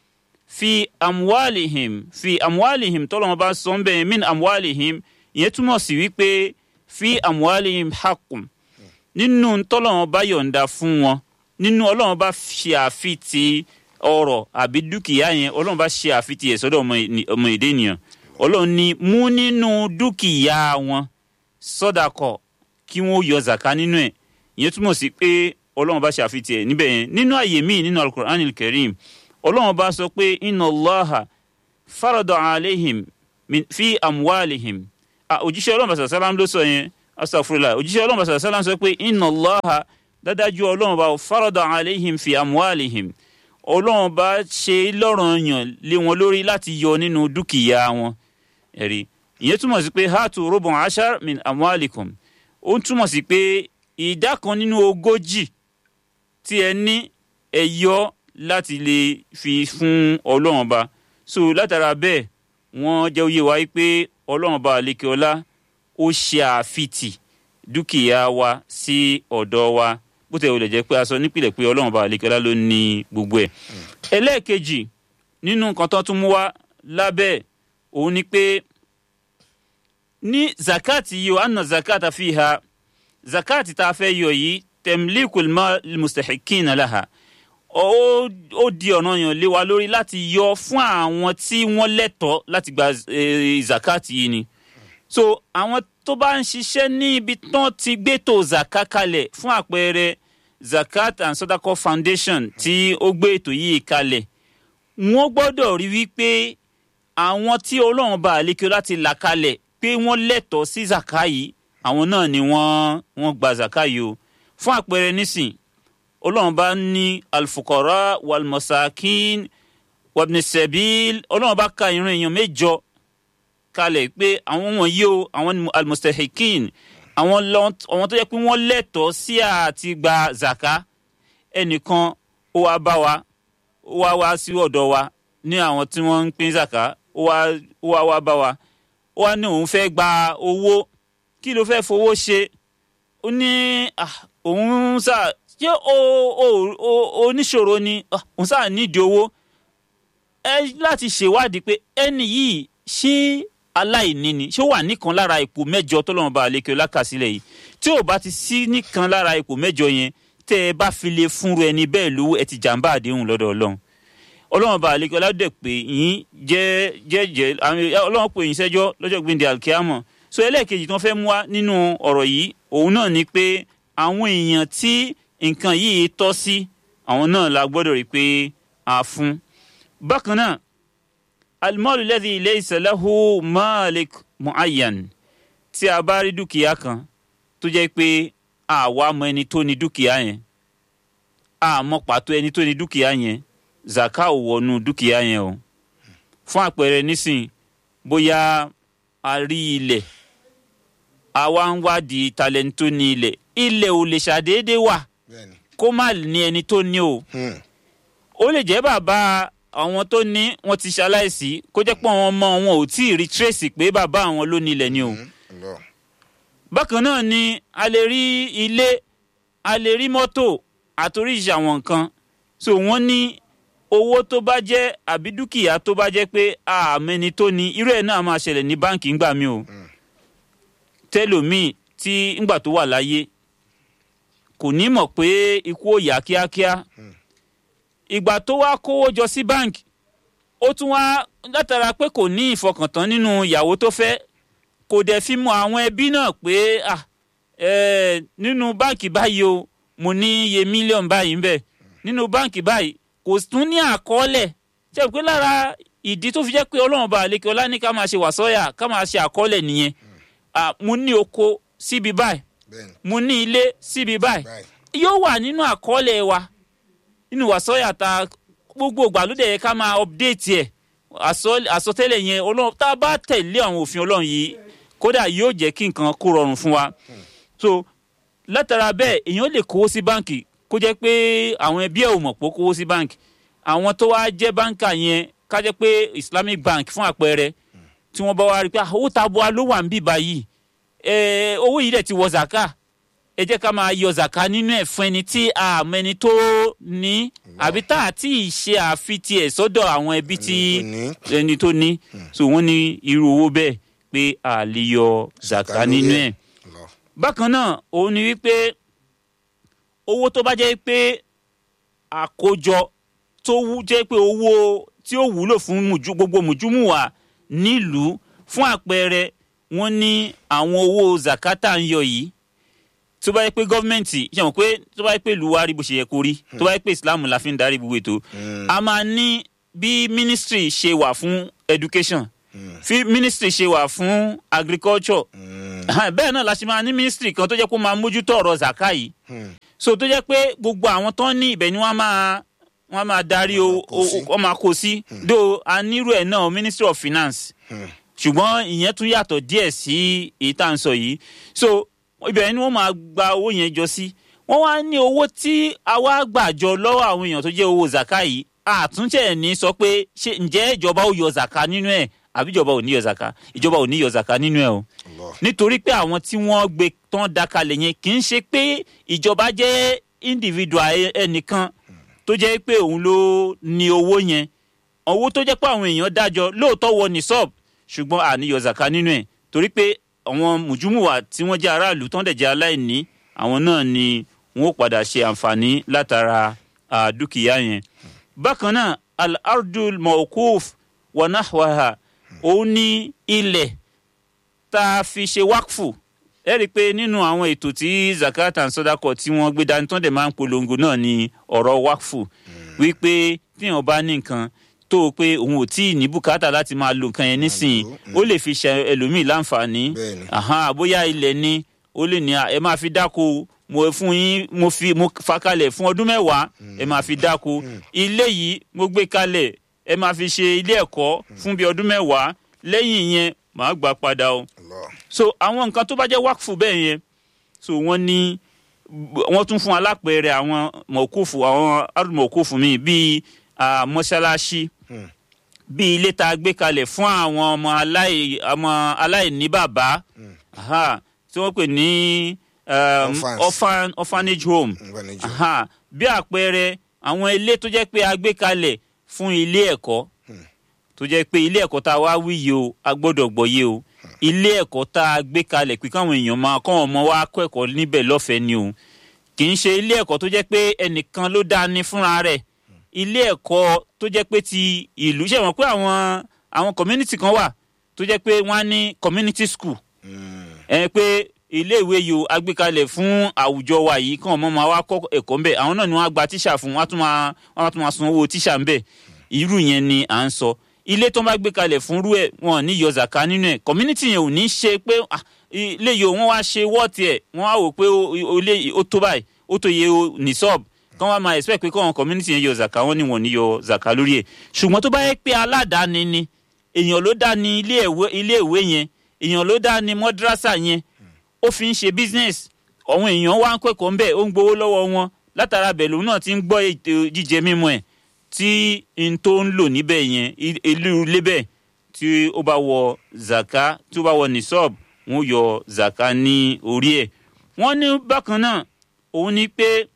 fi amwalihim fi amwalihim tọ́lọ́run bá sọ ń bẹ́ẹ̀ min amwalihim ìyẹn túmọ̀ sí wípé fi amwalihim haqqun nínú tọ́lọ́run bá yọ̀ǹda fún wọn nínú ọlọ́run bá ṣe àfitì ọrọ̀ àbí dúkìá yẹn ọlọ́run bá ṣe àfitì ẹ̀ sọ́dọ̀ ọmọ èdè ènìyàn ọlọ́run ní mú nínú dúkìá wọn sọ́dàkọ̀ kí wọ́n yọ zaka nínú ẹ̀ ìyẹn túmọ̀ sí pé ọlọ́run bá ṣe àfitì ẹ̀ níbẹ̀ yẹn nínú àyè míì nínú alukur'an karim ọlọ́run bá sọ pé inna Allaha farada alayhim fi amwalihim òjíṣẹ́ ọlọ́run bá sàlám ló sọ yẹn astagfirullah òjíṣẹ́ ọlọ́run bá sàlám sọ pé inna Allaha dádájú ọlọ́run bá farada alayhim fi amwalihim ọlọ́run bá ṣe lọ́ranyàn lé wọn lórí láti yọ nínú dúkìá wọn ẹ̀rí ìyẹn túmọ̀ sí pé hatu rubun ashar min amwalikum ó ń túmọ̀ sí pé ìdá kan nínú ogójì tí ẹ ní ẹ yọ láti lè fi fún ọlọ́run bá so látara bẹ́ẹ̀ wọ́n jẹ́ oyé wa pé ọlọ́run bá àlekè ọlá ó ṣe àfitì dúkìá wa sí ọ̀dọ̀ wa bó tẹ̀ wọlé jẹ́ pé a sọ nípìnlẹ̀ pé ọlọ́run bá àlekẹ́lá ló ní gbogbo ẹ̀. ẹlẹ́ẹ̀kejì nínú nǹkan tó tún mú wá lábẹ́ òun ni pé ní zakati yìí anna zakata fiha zakati tá a fẹ́ yọ yìí temlikul mustahikina laha ó di ọ̀nà yàn lé wa lórí láti yọ fún àwọn tí wọ́n lẹ́tọ̀ọ́ láti gba zakati yìí ni so àwọn tó bá ń ṣiṣẹ́ ní ibi tán ti gbétò zaka kalẹ̀ fún àpẹẹrẹ zakat and sodako foundation tí ó gbé ètò yìí kalẹ̀ wọ́n gbọ́dọ̀ rí wípé àwọn tí ọlọ́run bá àlékè láti là kalẹ̀ pé wọ́n lẹ́tọ̀ọ́ sí zaka yìí àwọn náà ni wọ́n wọ́n gba zaka yìí o fún àpẹẹrẹ nísìn ọlọ́run bá ní alfukara walmasakin wabnisabil ọlọ́run bá ka ìran èèyàn mẹ́jọ kalẹ̀ pé àwọn wọ̀nyí o àwọn ni almustahikin àwọn lọ- àwọn tó yẹ pé wọ́n lẹ́tọ̀ọ́ sí àti gba zaka ẹnìkan ó wá bá wa ó wá wá sí ọ̀dọ̀ wa ní àwọn tí wọ́n ń pín zaka ó wá ó wá wá bá wa ó wá ní òun fẹ́ gba owó kí ló fẹ́ fowó ṣe ó ní ah, òun sà ṣé o o o oníṣòro ni Ah, òun sà nídìí owó ẹ láti ṣèwádìí pé ẹni yìí ṣé aláìní ni ṣé ó wà nìkan lára ipò mẹ́jọ tọ́lọ́run bá àlékè lákàsílẹ̀ yìí tí ò bá ti sí nìkan lára ipò mẹ́jọ yẹn tẹ́ ẹ bá fi lè fúnru ẹni bẹ́ẹ̀ lówó ẹ ti jàǹbá àdéhùn lọ́dọ̀ ọlọ́run ọlọ́run bá àlékè ọládẹ pé yín jẹ́ jẹ́ jẹ́ àwọn ọlọ́run pè yín sẹ́jọ́ lọ́jọ́ gbìndé alkeamọ̀ so ẹlẹ́ẹ̀kejì tí wọ́n fẹ́ mú wá nínú ọ̀rọ̀ yìí òun náà ni pé àwọn èèyàn tí nǹkan yìí tọ́ sí àwọn náà la gbọ́dọ̀ rí i pé a fún bákan náà alimọ́ọ̀lù lẹ́dí ilé ìsẹ̀lẹ́hu malik muayyan tí a bá rí dúkìá kan tó jẹ́ pé àwa mọ ẹni tó ní dúkìá yẹn àmọ́ pàtó ẹni tó ní dúkìá yẹn zaka ò wọnú dúkìá yẹn o fún àpẹẹrẹ nísìn bóyá a rí ilẹ̀ àwa ń wádìí talẹ́ni tó ní ilẹ̀ ilẹ̀ ò lè ṣàdédé wà bẹ́ẹ̀ni. kó má ní ẹni tó ní o Hmm. ó lè jẹ́ bàbá àwọn tó ní wọ́n ti ṣaláìsí kó jẹ́ pé àwọn ọmọ wọn ò tí ì rí tracy pé bàbá àwọn ló ní ilẹ̀ ni o. Hmm. Allah. bákan náà ni a lè rí ilé a lè rí mọ́tò àtoríṣi àwọn nǹkan so wọ́n ní owó tó bá jẹ́ àbí dúkìá tó bá jẹ́ pé àmẹ́ni tó ní irú ẹ̀ náà máa ṣẹlẹ̀ ní báǹkì ńgbà mi o tẹlòmíì tí ńgbà tó wà láyé kò ní mọ̀ pé ikú ò yá kíákíá ìgbà tó wá kówó jọ sí báǹkì ó tún wá látara pé kò ní ìfọkàntán nínú ìyàwó tó fẹ́ kò dẹ̀ fi mọ àwọn ẹbí náà pé ah, eh, nínú báǹkì báyìí o mo ní iye mílíọ̀nù báyìí ń bẹ̀ nínú báǹkì báyìí kò tún ní àkọọ́lẹ̀ ṣe pé lára ìdí tó fi jẹ́ pé ọlọ́run bá àlékè ọlá ní ká máa ṣe wàsọ́yà ká máa ṣe àkọọ́lẹ̀ nìyẹn Ah, mo ní oko síbi báyìí bẹ́ẹ̀ni. mo ní ilé síbi báyìí báyìí. yóò wà nínú àkọọ́lẹ̀ wa nínú wàsọ́yà ta gbogbo ìgbà ló dẹ̀ yẹ ká máa update ẹ̀ àsọ- àsọtẹ́lẹ̀ yẹn ọlọ́run tá a bá tẹ̀lé àwọn òfin ọlọ́run yìí kódà yóò jẹ́ kí nǹkan kó rọrùn fún wa so látara bẹ́ẹ̀ èèyàn lè kówó sí báǹkì kó jẹ́ pé àwọn ẹbí ẹ̀ ò mọ̀ pé ó kówó sí báǹkì àwọn tó wá jẹ́ báǹkà yẹn ká jẹ́ pé islamic bank fún àpẹẹrẹ tí wọ́n bá wá rí i pé ah, owó tabua ló wà ń bì báyìí Eh, owó yìí dẹ̀ ti wọ zaka ẹ jẹ́ ká máa yọ zaka nínú ẹ̀ fún ẹni tí àmọ́ ẹni tó ní àbí tá a ti ṣe àfitì ẹ̀ sọ́dọ̀ àwọn ẹbí tí Ẹni tó ní. ẹni tó ní so wọ́n ní irú owó bẹ́ẹ̀ pé a lè yọ zaka Zaka nínú lórí ẹ̀ ẹ̀. Allah. bákan náà òun ni wípé owó tó bá jẹ́ pé àkójọ tó wú jẹ́ pé owó tí ó wúlò fún mùjú gbogbo mùjúmùwà nílùú fún àpẹẹrẹ wọ́n ní àwọn owó zakata ń yọ yìí tó bá yẹ pé gọ́ọ̀mẹ̀ntì ṣe mọ̀ pé tó bá yẹ pé ìlú wa rí bó ṣe yẹ kó rí tó bá yẹ pé islam la fi ń darí gbogbo ètò a máa ní bí ministry ṣe wà fún education fi ministry ṣe wà fún agriculture Ah, bẹ́ẹ̀ náà la ṣe máa ní ministry kan tó jẹ́ kó máa mójútó ọ̀rọ̀ zaka yìí so tó jẹ́ pé gbogbo àwọn tó ń ní ibẹ̀ ni wọ́n máa wọ́n máa darí o kó sí. o- wọ́n máa kó sí do a nírú ẹ̀ náà ministry of finance ṣùgbọ́n ìyẹn tún yàtọ̀ díẹ̀ sí èyí tá à ń sọ yìí so ibẹ̀ ni wọ́n máa gba owó yẹn jọ sí wọ́n wá ní owó tí a wá gbà jọ lọ́wọ́ àwọn èèyàn tó jẹ́ owó zaka yìí àtúnṣe ní sọ pé ṣé ǹjẹ́ ìjọba ò yọ zaka nínú ẹ̀ àbí ìjọba ò ní yọ zaka ìjọba ò ní yọ zaka nínú ẹ̀ o Allah. nítorí pé àwọn tí wọ́n gbé tán dakalẹ̀ yẹn kì í ṣe pé ìjọba jẹ́ individual ẹ- ẹnìkan tó jẹ́ pé òun ló ní owó yẹn owó tó jẹ́ pé àwọn èèyàn dájọ́ lóòótọ́ wọ ní sọ́ọ̀b ṣùgbọ́n àníyọ zaka nínú ẹ̀ torí pé àwọn mùjúmùwà tí wọ́n jẹ́ aráàlú tán dẹ̀ jẹ́ aláìní àwọn náà ni wọ́n ó padà ṣe àǹfààní látara ah, dúkìá yẹn. bákan náà al-ardul mawkuf wa nahwaha òun ní ilẹ̀ tá a fi ṣe wákfù ẹ rí i pé nínú àwọn ètò tí zakat and sodako tí wọ́n gbé dání tó ń dẹ̀ máa ń polongo náà ni ọ̀rọ̀ wakfu wípé tíyàn bá ní nǹkan tó o pé òun ò tí ì ní bùkátà láti máa lo nǹkan yẹn nísìnyí ó lè fi ṣe ẹlòmíì láǹfààní Bẹ́ẹ̀ni. àhán àbóyá ilẹ̀ ni ó lè ní à, ẹ máa fi dáko mo fún yín mo fi mo fakalẹ̀ fún ọdún mẹ́wàá ẹ máa fi dáko ilé yìí mo gbé kalẹ̀ ẹ máa fi ṣe ilé ẹ̀kọ́ fún bí ọdún mẹ́wàá lẹ́yìn yẹn màá gbà padà o Allah. so àwọn nǹkan tó bá jẹ́ wákfù bẹ́ẹ̀ yẹn so wọ́n ní wọ́n tún fún alápẹ̀rẹ̀ àwọn mọ̀kúfù àwọn arúmọ̀kúfù míì bíi ah, mọ́ṣáláṣí Hmm. bíi ilé tá a gbé kalẹ̀ fún àwọn ọmọ aláì ọmọ aláìní bàbá aha, tí wọ́n pè ní um, Orphans. orphan, orphanage home Orphanage. aha, bí àpẹẹrẹ àwọn ilé tó jẹ́ pé a gbé kalẹ̀ fún ilé ẹ̀kọ́ tó jẹ́ pé ilé ẹ̀kọ́ tá a wá wí yìí o a gbọ́dọ̀ gbọ́yé o ilé ẹ̀kọ́ tá a gbé kalẹ̀ pé káwọn èèyàn máa kọ́ ọmọ wa kọ́ ẹ̀kọ́ níbẹ̀ lọ́fẹ̀ẹ́ ni o kì í ṣe ilé ẹ̀kọ́ tó jẹ́ pé ẹnìkan ló dá ní fúnra rẹ̀ ilé ẹ̀kọ́ tó jẹ́ pé ti ìlú ṣe wọ́n pé àwọn àwọn community kan wà tó jẹ́ pé wọ́n á ní community school Mm. ẹ pé ilé ìwé yìí o agbékalẹ̀ fún àwùjọ wa yìí kàn mọ́ máa wá kọ́ ẹ̀kọ́ ńbẹ̀ àwọn náà ni wọ́n á gba tíṣà fún wọ́n á tún máa wọ́n á tún máa san owó tíṣà ńbẹ̀ irú yẹn ni à ń sọ ilé tó ń bá gbé kalẹ̀ fún rú ẹ̀ wọn ò ní yọ zaka nínú ẹ̀ community yẹn ò ní ṣe pé ah, ilé yìí o wọ́n wá ṣe wọ́ọ̀tì ẹ̀ wọ́n á wò pé o- o- ilé yìí ó tó báyìí ó tó yẹ o ní sọ́ọ̀b kán wá máa expect pé kọ́ àwọn community yẹn yọ zaka wọ́n ní wọ́n ní yọ zaka lórí ẹ̀ ṣùgbọ́n tó bá yẹ pé aládàáni ni èèyàn ló dá ní ilé ìwé ilé ìwé yẹn èèyàn ló dá ní mọ́dírásà yẹn ó fi ń ṣe business àwọn èèyàn wá ń kẹ́kọ̀ọ́ ń bẹ̀ ó ń gbowó lọ́wọ́ wọn látara bẹ̀ lòun náà ti ń gbọ́ ètò jíjẹ mímu ẹ̀ tí n tó ń lò níbẹ̀ yẹn i- ìlú ilé bẹ̀ tí ó bá wọ zaka tí ó bá wọ nisab wọn yọ zaka ní orí ẹ̀ wọ́n ní bákan náà òun ni pé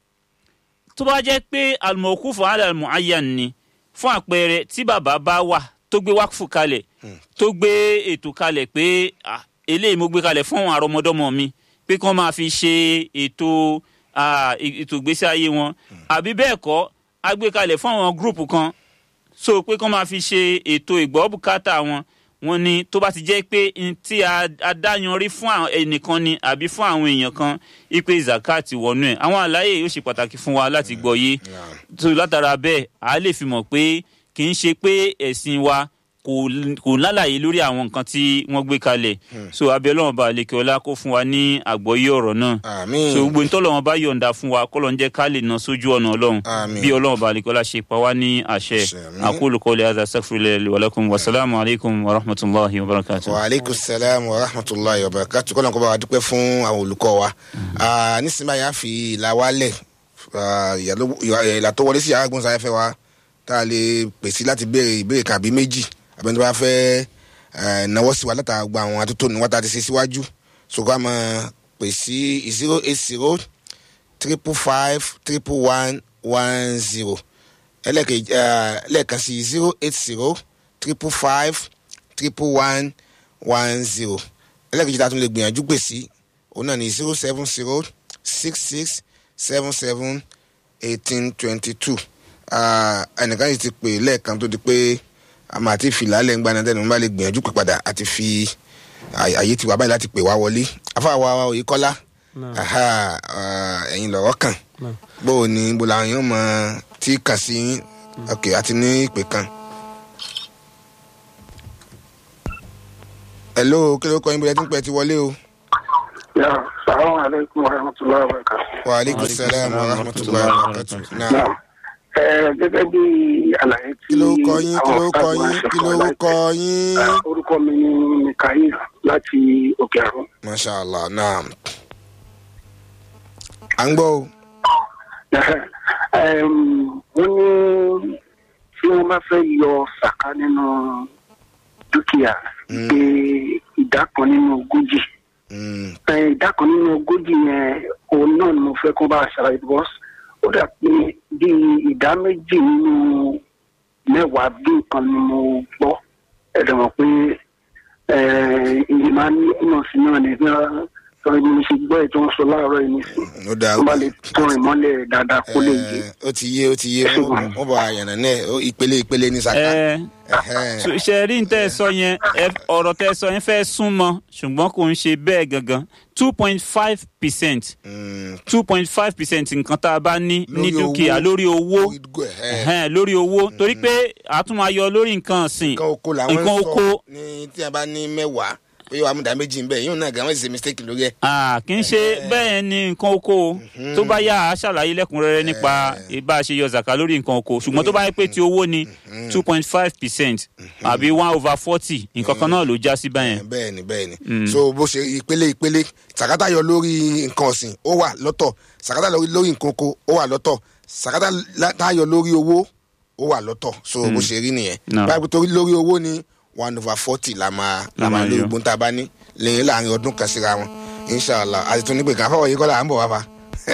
tó bá jẹ́ pé almokufu alamu ayan ni fún àpẹẹrẹ tí bàbá bá wà tó gbé wákùfù kalẹ̀ tó gbé ètò kalẹ̀ pé ah, eléyìí mo gbé kalẹ̀ fún àwọn àrọmọdọ́mọ mi pé kí wọ́n máa fi ṣe ètò ah, ì- ètò ìgbésí ayé wọn àbí bẹ́ẹ̀ kọ́ a gbé kalẹ̀ fún àwọn gúrùpù kan so pé kí wọ́n máa fi ṣe ètò ìgbọ́ bùkátà wọn wọn ni tó bá ti jẹ́ pé n tí a a dáyanrí fún àwọn ẹnìkan ni àbí fún àwọn èèyàn kan ipe zakat wọnú ẹ̀ àwọn àlàyé yóò ṣe pàtàkì fún wa láti gbọ́ yé Naam. tó látara bẹ́ẹ̀ a lè fi mọ̀ pé kì í ṣe pé ẹ̀sìn wa kò kò lálàyé lórí àwọn nǹkan tí wọ́n gbé kalẹ̀ so abẹ́ ọlọ́run bá àlekè ọlá kó fún wa ní àgbọ́yé ọ̀rọ̀ náà Àmín. so gbogbo ntọ́lọ́run bá yọ̀ǹda fún wa kọ́ ló ń jẹ́ ká lè ná sójú ọ̀nà ọlọ́run Àmín. bí ọlọ́run bá àlekè ọlá ṣe pa wá ní àṣẹ Àṣẹ, àmín. aqulu qawli hadha astaghfirullahi li wa lakum wa salaamu alaykum wa rahmatulahi wa barakatuh. wa aleykum salaam wa rahmatulahi wa barakatu kọ́nà kó bá wa dúpẹ́ fún àwọn olùkọ́ wa Ah, nísìnyí báyìí a fi ìlà wa lẹ̀ Ah, ìyàló- ìyà- ìlà tó wọlé sí yàrá gbọ́nsáfẹ́ wa tá a lè pèsè láti béèrè ìbéèrè kan àbí méjì àbẹ́ni tó bá fẹ́ eh, náwó sí wa látara gba àwọn atótó ní wọ́n tá a ti ṣe síwájú ṣùgbọ́n a máa pè sí zero eight zero triple five triple one one zero ẹlẹ́kẹ̀jì lẹ́ẹ̀kan sí zero eight zero triple five triple one one zero ẹlẹ́kẹ̀jì tá a tún lè gbìyànjú pè sí òun náà ní zero seven zero six six seven seven eighteen twenty two ẹnìkan yìí ti pè lẹ́ẹ̀kan tó di pé àmọ́ àti fìlà lẹ́ngbà náà tẹ́nu bá lè gbìyànjú pè padà àti fi àyè àyè tiwa báyìí láti pè wá wọlé afáwa Oyèkọ́lá Naam. aha, ah, ẹ̀yin lọ̀rọ̀ kàn Naam. bó o ní bó làwọn yóò mọ tí kàn sí yín ok àti ní ìpè kan. hello kí ló kọ́ yín bóyá tí ń pẹ́ ti wọlé o. Ya, salamu alaikum wa rahmatullahi wa barakatuh. wa aleykum salaam wa rahmatulahi wa barakatu. naam Naam. Ẹ gẹ́gẹ́ bí àlàyé tí kí ló kọ́ yín kí ló àwọn kọ́ ọ̀gá wa yín ṣe kí fún ló wa láìpẹ́. kọ́ yín. Ẹ, Orúkọ mi ni Mikael láti Òkè Àrùn. masha allah naam. à ń gbọ́ o. Ẹm, Wọ́n ní tí wọ́n bá fẹ́ yọ sàká nínú dúkìá Mm. pé ìdá kan nínú ogójì. Mm, Ẹ, ìdá kan nínú ogójì yẹn òun náà ni mo fẹ́ kó bá a ṣàlàyé bọ́s ó dà pé bí ìdá méjì nínú mẹ́wàá bí nǹkan ni mo gbọ́ ẹ̀dọ̀ mọ̀ pé ìyẹn máa ń ní ìmọ̀ sí náà ní bí wọ́n sọ̀rọ̀ ni mo ṣe gbọ́ ẹ̀ tó ń sọ láàárọ̀ yìí nísìnyí ó dáa tó bá lè tún ìmọ́lẹ̀ dáadáa kó lè yé. Eh, ó ti yé ó ti yé wọ́n wọ́n bọ̀ àyànnà náà ó ìpele ìpele ní saka. ẹ Ẹhẹ́n. so- ṣe rí n tẹ́ ẹ sọ yẹn ẹ- ọ̀rọ̀ tẹ́ ẹ sọ yẹn fẹ́ súnmọ́ ṣùgbọ́n kò ń ṣe bẹ́ẹ̀ gangan two point five percent Mm, two point five percent nǹkan tá a bá ní ní Lórí dúkìá owó. lórí owó ẹhẹ́n. ẹhẹ́n, lórí owó torí pé a tún máa yọ lórí nǹkan ọ̀sìn nǹkan oko làwọn ń nǹkan sọ oko ní tí a bá ní mẹ́wàá pé wàá mú ìdá méjì ń bẹ̀ yíò náà gan wọ́n sì ṣe mistake lórí ẹ̀. Ah, kì í ṣe bẹ́ẹ̀ ni nǹkan oko o. tó bá yá a ṣàlàyé lẹ́kùnrẹ́rẹ́ nípa bá a ṣe yọ zaka lórí nǹkan oko ṣùgbọ́n tó bá yẹ pé ti owó ni two point five percent àbí one over forty nǹkan kan náà ló já sí báyẹn. bẹ́ẹ̀ ni bẹ́ẹ̀ ni so bó ṣe ìpele ìpele sàkátà yọ lórí nǹkan ọ̀sìn ó wà lọ́tọ̀ sàkátà lórí lórí nǹkan oko ó wà lọ́tọ̀ sàkátà lá- tá a yọ lórí owó ó wà lọ́tọ̀ so bó ṣe rí nìyẹn No. báyìí torí lórí owó ni one over forty la máa la La máa máa lórí yọ. gbóńtà bá ní lẹ́yìn láàrin ọdún kan síra wọn inshallah àti tún nígbè kan fọwọ́ yìí kọ́ là ń bọ̀ wá fa.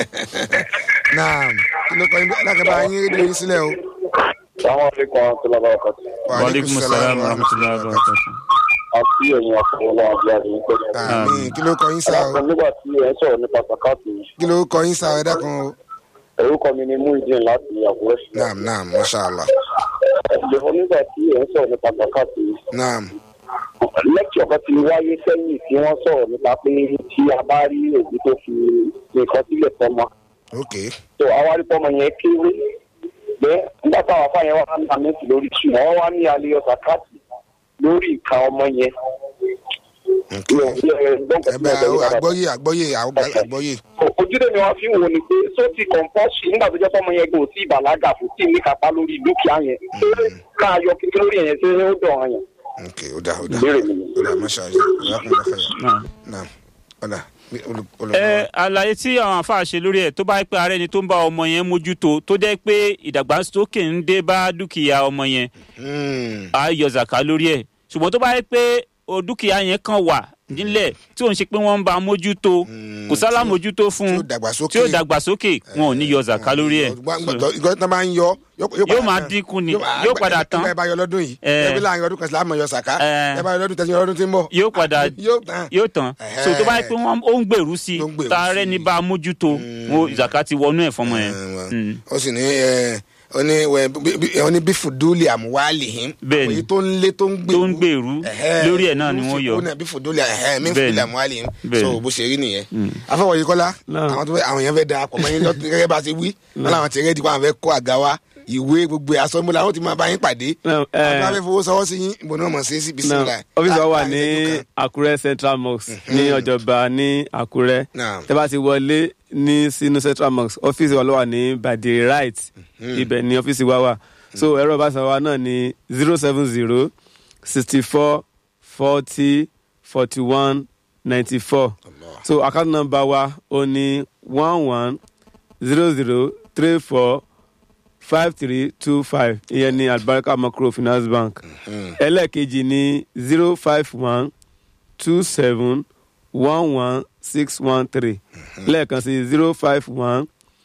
naam kí ló kọ́ yín alákàbà yín rédíò yín sílẹ̀ o. Assalamu alaikum warahmatullahi wabarakatuh. Wa waaleykum salaam wa rahmatulahi wa barakatuh. Àti ẹ̀yin àfọwọ́lá àbí àdéhùn pẹ̀lú. àmín kí ló kọ́ yín sá o Ẹ̀dàkùn nígbà tí ẹ̀ ń sọ̀rọ̀ nípa sàkáàtì, kí ló kọ́ yín sá o ẹ dákun o. orúkọ mi ni Muhyiddin láti Àkúrẹ́. naam naam mashallah Ẹ̀dàkùn nígbà tí ẹ̀ ń sọ̀rọ̀ nípa sàkáàtì, naam lẹ́kìọ̀ kan ti wáyé sẹ́yìn tí wọ́n sọ̀rọ̀ nípa pé tí a bá rí òbí tó fi nǹkan sílẹ̀ fọmọ. ok tó àwa rí fọmọ yẹn kéré pé nígbà táwọn afáyẹn wà ní àmẹ́tì lórí ṣùgbọ́n wọ́n wá ní alẹ́ sàkáàtì lórí ìka ọmọ yẹn. ok Mi ò fi ẹ̀ gbọ́n ẹ bẹ àgbọ́yé àgbọ́yé àgbọ́yé ojúde mi wá fi ń wo ni pé só ti kọ̀ǹpọ́sì nígbà tó jẹ́ sọ́mọ yẹn kò tí ìbàlágà kò tí ní kápá lórí dúkìá yẹn ṣé ká yọ kékeré lórí yẹn ṣé ó dọ̀ ọ̀ràn yẹn. ok ó dà ó dà ìbéèrè mi ni. ó dà mashallah ìyákùnrin fẹ́ yà Náà. naam ó dà olùkọ́ ẹ àlàyé tí àwọn àfáà ṣe lórí ẹ tó bá yẹ pé ààrẹ ni tó ń bá ọmọ yẹn mójútó tó jẹ́ pé ìdàgbàsókè ń dé bá dúkìá ọmọ yẹn á yọ zaka lórí ẹ ṣùgbọ́n tó bá yẹ pé o dúkìá yẹn kan wà nílẹ̀ tí òun ṣe pé wọ́n ń bá a mójútó kò sálà mójútó fún tí ó dàgbàsókè tí ó dàgbàsókè wọn ò ní yọ zaka lórí ẹ ìgbà tí wọ́n bá ń yọ Yóò máa dínkù ni, yóò padà tán. ẹ bá yọ lọ́dún yìí Eh. ẹ bí láàrin ọdún kan sí láàmú yọ sàká Eh. ẹ bá yọ lọ́dún tẹ̀sí ọdún tí ń bọ̀ yóò padà yóò tán yóò tán Ẹhẹ́. so tó bá yẹ pé wọ́n ó ń gbèrú sí Ó ń gbèrú i tààrẹ sí i. ní bá a mójútó wọn zaka ti wọnú ẹ fọmọ yẹn. Eh, Mm. ó sì ní ẹ ó ní wẹ bí- bí- ó ní bí fùdúlì àmúwálì hìn Bẹ́ẹ̀ni. èyí tó ń lé tó ń gbèrú tó ń gbèrú Ẹhẹ́. lórí ẹ̀ náà ni wọ́n yọ. ó ní bí fùdúlì ẹhẹ́ mí Bẹ́ẹ̀ni. fùdúlì àmúwálì hìn Bẹ́ẹ̀ni. so bó ṣe rí nìyẹn afọwọ́yí kọ́lá Náà. àwọn tó fẹ́ àwọn yẹn fẹ́ da àpọ̀ mọ́yìn lọ́tún gẹ́gẹ́ bá a ṣe wí wọn làwọn ti rẹ́ẹ̀dì kó àwọn fẹ́ kó àga wa ìwé gbogbo asọ́nbó làwọn ti máa bá yín pàdé Náà, àwọn tó bá eh, fẹ́ fowó sọwọ́ sí yín ìbò náà mọ̀ sí sí bisimilá náà ọ́fíìsì wa wà ní àkúrẹ́ central mosque ní ọjọ́ba ní àkúrẹ́ Naam. tẹ́ bá ti wọlé ní sínú central mosque ọ́fíìsì wa ló wà ní by the right ibẹ̀ ní ọ́fíìsì wa wà so ẹ̀rọ ìbánisọ̀rọ̀ wa náà ní zero seven zero sixty four forty forty one ninety four so account number wa ó ní one one zero zero three four five three two five ìyẹn ní albarka microfinance bank ẹlẹ́ẹ̀kejì ní zero five one two seven one one six one three lẹ́ẹ̀kan sí zero five one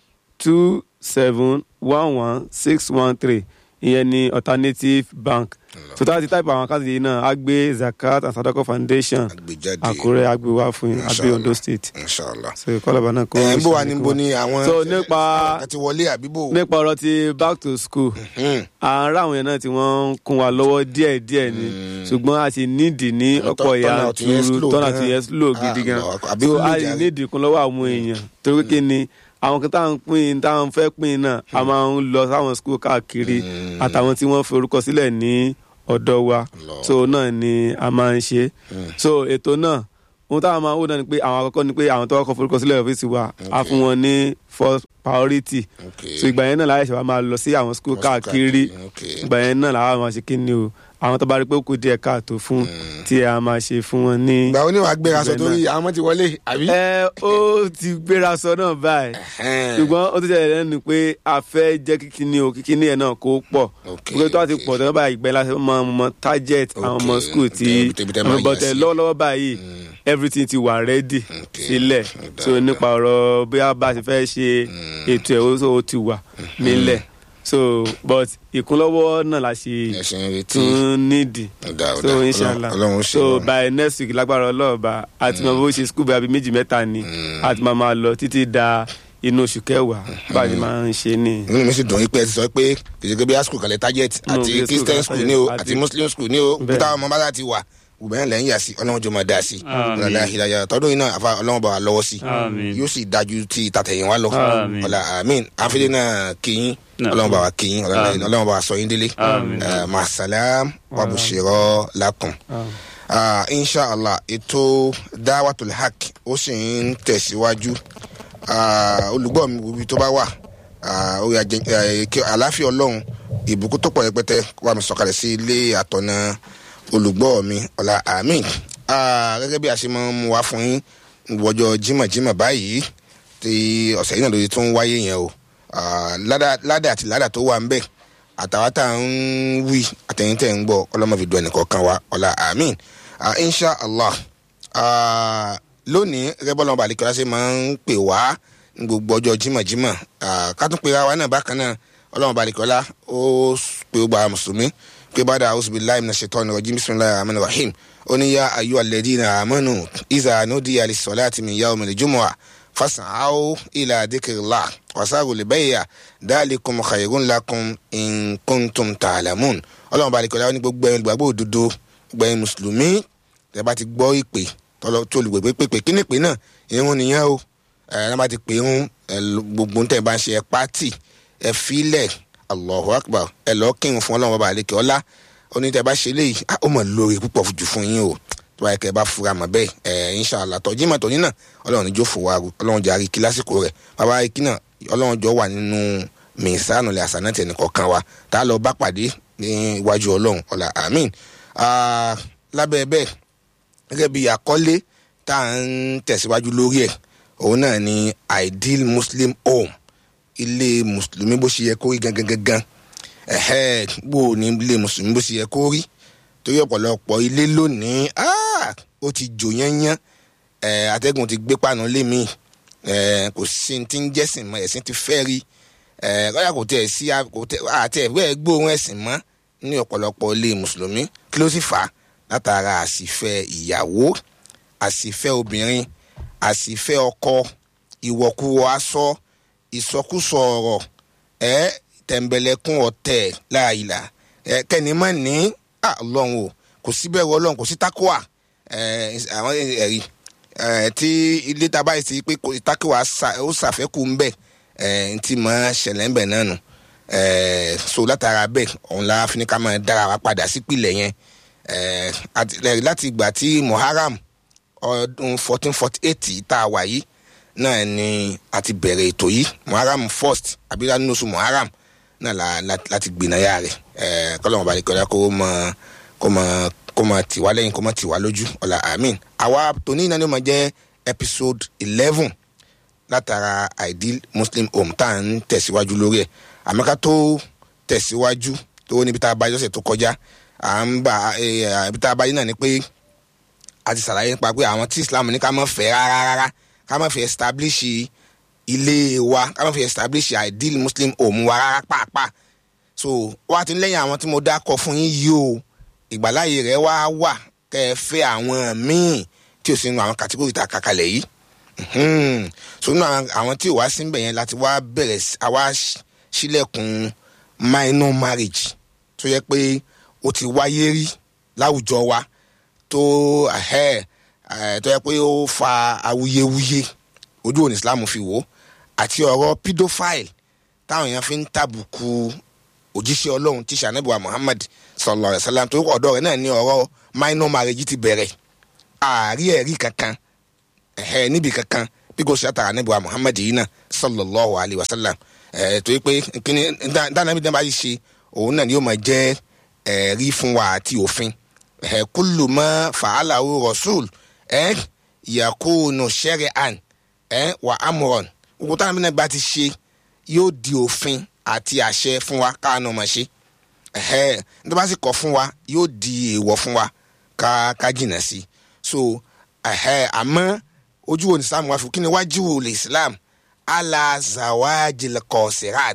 two seven one one six one three ìyẹn ní alternative bank so tá a ti type àwọn àkáǹtì yìí náà á gbé zakat and sadako foundation àgbéjáde àkúrẹ́ á gbé wá fún yín á gbé Inshallah. ondo state inshallah so kọ́lọ́ba náà kó ẹ̀ ń bọ̀ wá ṣàlékún níbo wa. ni àwọn so nípa àti wọlé àbíbò nípa ọ̀rọ̀ ti back to school à ń rá àwọn yẹn náà tí wọ́n ń kún wa lọ́wọ́ díẹ̀ díẹ̀ ni ṣùgbọ́n a sì nídìí ní ọ̀pọ̀ Turn out yẹn yanturu slow tọ́nà gan. tí yẹn slow gidi Ah, gan lọ, àbí so slow a sì jàre. nídìí kún lọ́wọ́ àwọn èèyàn torí kí ni àwọn kan táwọn pín táwọn fẹ́ pín náà a máa ń lọ sáwọn school káàkiri àtàwọn tí wọ́n fi orúkọ sílẹ̀ ní ọ̀dọ̀ wa Lọ. so náà ni a máa ń ṣe so ètò náà ohun táwọn máa ń wò náà ni pé àwọn àkọ́kọ́ ni pé àwọn tó kọ́kọ́ forúkọ sílẹ̀ ọ́fíìsì wa á fún wọn ní first priority Okay. so ìgbà yẹn náà láyé ṣe wá máa lọ sí àwọn school School káàkiri káàkiri, okay. ìgbà yẹn náà làwọn máa ṣe kí ni o àwọn tó bá rí pé ó kù díẹ̀ káàtó fún tí a máa ṣe fún wọn ní. ìgbà wo ni wàá gbéra sọ Ibẹ̀ torí àwọn ọmọ ti wọlé àbí. ẹ ó ti gbéra sọ náà báyìí Ẹhẹ́n. ṣùgbọ́n ó ti jẹ́ lẹ́nu pé a fẹ́ jẹ́ kíkíní o kíkíní ẹ̀ náà kó pọ̀ Okay, gbogbo tó a ti okay. pọ̀ tó báyìí ìgbà yẹn láti mọ mọ target àwọn ọmọ Okay, school tí ibi tẹ́- ibi tẹ́ máa yà bọ̀tẹ̀ sí. lọ́wọ́lọ́wọ́ báyìí everything ti wà ready Okay, sílẹ̀ ó dáa, so nípa ọ̀rọ̀ bóyá bá a ti fẹ́ ṣe ètò ẹ̀ ó- ó ti wà nílẹ̀ so but ìkúnlọ́wọ́ náà la ṣe ẹ̀sìn retí tún nídìí ọ̀dà ọ̀dà so inshallah ọlọ́run ó ṣe so wọn. by next week lágbára ọlọ́ọ̀ba àti máa bó ṣe school bíi méjì mẹ́ta ni àti máa máa lọ títí da inú oṣù kẹwàá bá a ti máa ń ṣe ní. inú mi sì dùn yín pé ẹ ti sọ pé kìsìkì bí school kalẹ̀ target No, àti bí school christian kalẹ̀ school ní o target àti àti- muslim school ní o Bẹ́ẹ̀. bí táwọn ọmọ bá láti wà òbẹ̀rẹ̀ lẹ́yìn yà sí ọlọ́run jọ máa dá sí Àmín. ọlọ́run ìlàjà tọdún yìí náà àfa ọlọ́run bá wa lọ́wọ́ sí Àmín. yóò sì dájú tí tàtẹ̀yìn wa lọ Àmín. ọ̀la àmín àfẹ́lẹ́ náà kìyìn Náà. ọlọ́run bá wa kìyìn Àmín. ọlọ́run bá wa sọ yín délé Àmín. Eh, masalam wabushirọ lakum. Ah, inshallah ètò dáwàtul haq ó sì ń tẹ̀síwájú Ah, olùgbọ́ mi ibi tó bá wà ah, orí ajẹ- eh, kí àláfíà ọlọ́run ìbùkún tó pọ̀ rẹpẹtẹ kó wà mí sọ̀kalẹ̀ sí ilé àtọ̀nà olùgbọ́ mi ọ̀la àmín Ah, gẹ́gẹ́ bí a ṣe máa ń mú wa fún yín wọjọ́ jímọ̀jímọ̀ báyìí tí ọ̀sẹ̀ yìí náà lóye tó ń wáyé yẹn o Ah, ládà ládà àti ládà tó wà ń bẹ̀ àtàwọn tá à ń wí àtẹ̀yìn tẹ̀ ń gbọ́ ọlọ́mọ fi dùn ẹnìkọ̀ọ̀kan wa ọ̀la àmín Ah, insha allah Ah, lónìí gẹ́gẹ́ bọ́lá ọba àlekọ́lá ṣe máa ń pè wá ní gbogbo ọjọ́ jímọ̀jímọ̀ Ah, ká tún pera wa náà bákan náà ọlọ́run ọba àlekọ́lá ó pè ó gba mùsùlùmí pé bàdà auzubillahi minash shaitani rajim bismillahir rahmanir rahim ó ní yá ayyuhal ladina amanu iza nudiya lis-salati min yawmil jumu'ah fas'aw ila dhikrillah wasaru libayya dhalikum khayrun lakum in kuntum ta'lamun ọlọ́run ọba àlekọ́lá ó ní gbogbo ẹ̀yin olùgbàgbọ́ òdodo gbogbo ẹ̀yin mùsùlùmí tẹ́ bá ti gbọ́ ìpè tọ́lọ́ tó olùgbègbè pèpè kí ni ìpè náà irun nìyẹn o ẹ ẹ bá ti pè irun ẹ lọ- gbogbo ń tẹ̀ bá ń ṣe ẹ pátì ẹ filẹ̀ allahu akbar ẹ lọ kírun fún ọlọ́run ọba àlekè ọlá oní tẹ́ bá ṣe léyìí ah, ó mọ̀ lórí púpọ̀ jù fún yín o tó báyìí kẹ́ ẹ bá fura mọ̀ bẹ́ẹ̀ ẹ inṣàlá tọ́jú ìmọ̀ tọ́jú náà ọlọ́run níjó fò wá ọlọ́run jẹ́ àríkí lásìkò rẹ̀ bàbá àríkí náà ọlọ́run jọ wà nínú mìsánù lẹ́ àṣà náà tẹ̀ nìkọ̀ọ̀kan wa tá a lọ bá pàdé ní iwájú ọlọ́run ọ̀la àmín Ah, lábẹ́ bẹ́ẹ̀ gẹ́gẹ́ bí àkọlé tá à ń tẹ̀síwájú lórí ẹ̀ òun náà ni ideal muslim home ilé mùsùlùmí bó ṣe yẹ kó rí gangan gangan ẹ̀hẹ́ bó o ní ilé mùsùlùmí bó ṣe yẹ kó rí torí ọ̀pọ̀lọpọ̀ ilé lónìí ah, ó ti jò yányán ẹ̀ atẹ́gùn ti gbé pàánù lé mi ẹ̀ kò sí ní ti ń jẹ́sìn mọ́ ẹ̀sìn ti fẹ́ rí ẹ̀ kọ́yà kò tẹ̀ sí a- kò tẹ̀ àti ẹ̀wẹ́ gbóhùn ẹ̀sìn mọ́ ní ọ̀pọ̀lọpọ̀ ilé mùsùlùmí kí ló sì fà á látara àsìfẹ́ ìyàwó àsìfẹ́ obìnrin àsìfẹ́ ọkọ ìwọ̀kuwọ̀ aṣọ ìsọkúsọ ọ̀rọ̀ ẹ tẹ̀m̀bẹ̀lẹ̀kún ọ̀tẹ̀ láàyìlá ẹ kẹ́ni mọ̀ ní à, ọlọ́run o kò sí bẹ́ẹ̀ wọ ọlọ́run kò sí tákùwà ẹ àwọn ẹ̀rí ẹ tí ilé tá a báyìí sí pé kò sí tákùwà ṣà- ó ṣàfẹ́kù ń bẹ̀ ẹ ti mọ̀ ṣẹlẹ̀ ń bẹ̀ náà nù ẹ so látara bẹ́ẹ̀ òun la fi ní ká máa dára wa padà sípìlẹ̀ yẹn ẹ àti- ẹ, láti ìgbà tí muharram ọdún fourteen forty eight tá a wà yìí náà ni a ti bẹ̀rẹ̀ ètò yìí muharram first abira nínú oṣù muharram náà la la láti gbìnàyà rẹ̀ ẹ̀ kọ́lọ́mọba àdìkọ́lá kó mọ kó mọ kó mọ tiwa lẹ́yìn kó mọ tiwa lójú ọ̀la amin àwa tòní náà ni ó máa jẹ́ episode eleven látara ideal muslim home tá à ń tẹ̀síwájú lórí ẹ̀ àmọ́ ká tó tẹ̀síwájú tó níbi tá a bá yọ̀sẹ̀ tó kọjá à ń bá ẹ̀ ibi tá a bá yín náà ni pé a ti ṣàlàyé nípa pé àwọn tí islam ní ká má fẹ́ rárá rárá ká má fi establish ilé wa ká má fi establish ideal muslim home wa rárá pàápàá so wá ti lẹ́yìn àwọn tí mo dákọ̀ fún yín yìí o ìgbàláyè rẹ̀ wá wà kẹ́ ẹ fẹ́ àwọn míì tí ò sí nínú àwọn kàtíkórì tá a kà kalẹ̀ yìí Mhm. so nínú àwọn- àwọn tí ò wá síbẹ̀ yẹn láti wá bẹ̀rẹ̀ sí- àwa ṣ- sílẹ̀kùn minor marriage tó yẹ pé ó ti wáyé rí láwùjọ wa tó ẹhẹ ẹ tó yẹ pé ó fa awuyewuye ojú òní islam fi wò ó àti ọ̀rọ̀ pedophile táwọn èèyàn fi ń tàbùkù òjíṣẹ́ ọlọ́run tí sànẹ́bùwà muhammad sallallahu alayhi wa sallam tó ọ̀dọ́ rẹ̀ náà ní ọ̀rọ̀ minor marriage ti bẹ̀rẹ̀ ààrí ẹ̀rí kankan ẹ̀hẹ́ níbi kankan bí kò ṣe àtàrà níbi wa muhammad yìí náà sallallahu alayhi wa sallam ẹ̀ tó yẹ pé kíni dáná bí dáná bá yìí ṣe òun náà ni yóò máa jẹ́ ẹ̀rí fún wa àti òfin ẹ̀ kúlù mọ́ fàálàwò rasul ẹ̀ yakunu shari'an ẹ̀ wà amúrọ̀n gbogbo táwọn mìíràn bá ti ṣe yóò di òfin àti àṣẹ fún wa káàánú máa ṣe ẹ̀hẹ́ nítorí bá sì kọ̀ fún wa yóò di èèwọ̀ fún wa ká ká jìnnà sí i so ẹ̀hẹ́ àmọ́ ojú wo ni islam wá fi kí ni wájú wo lè islam ala zawajil kọsirat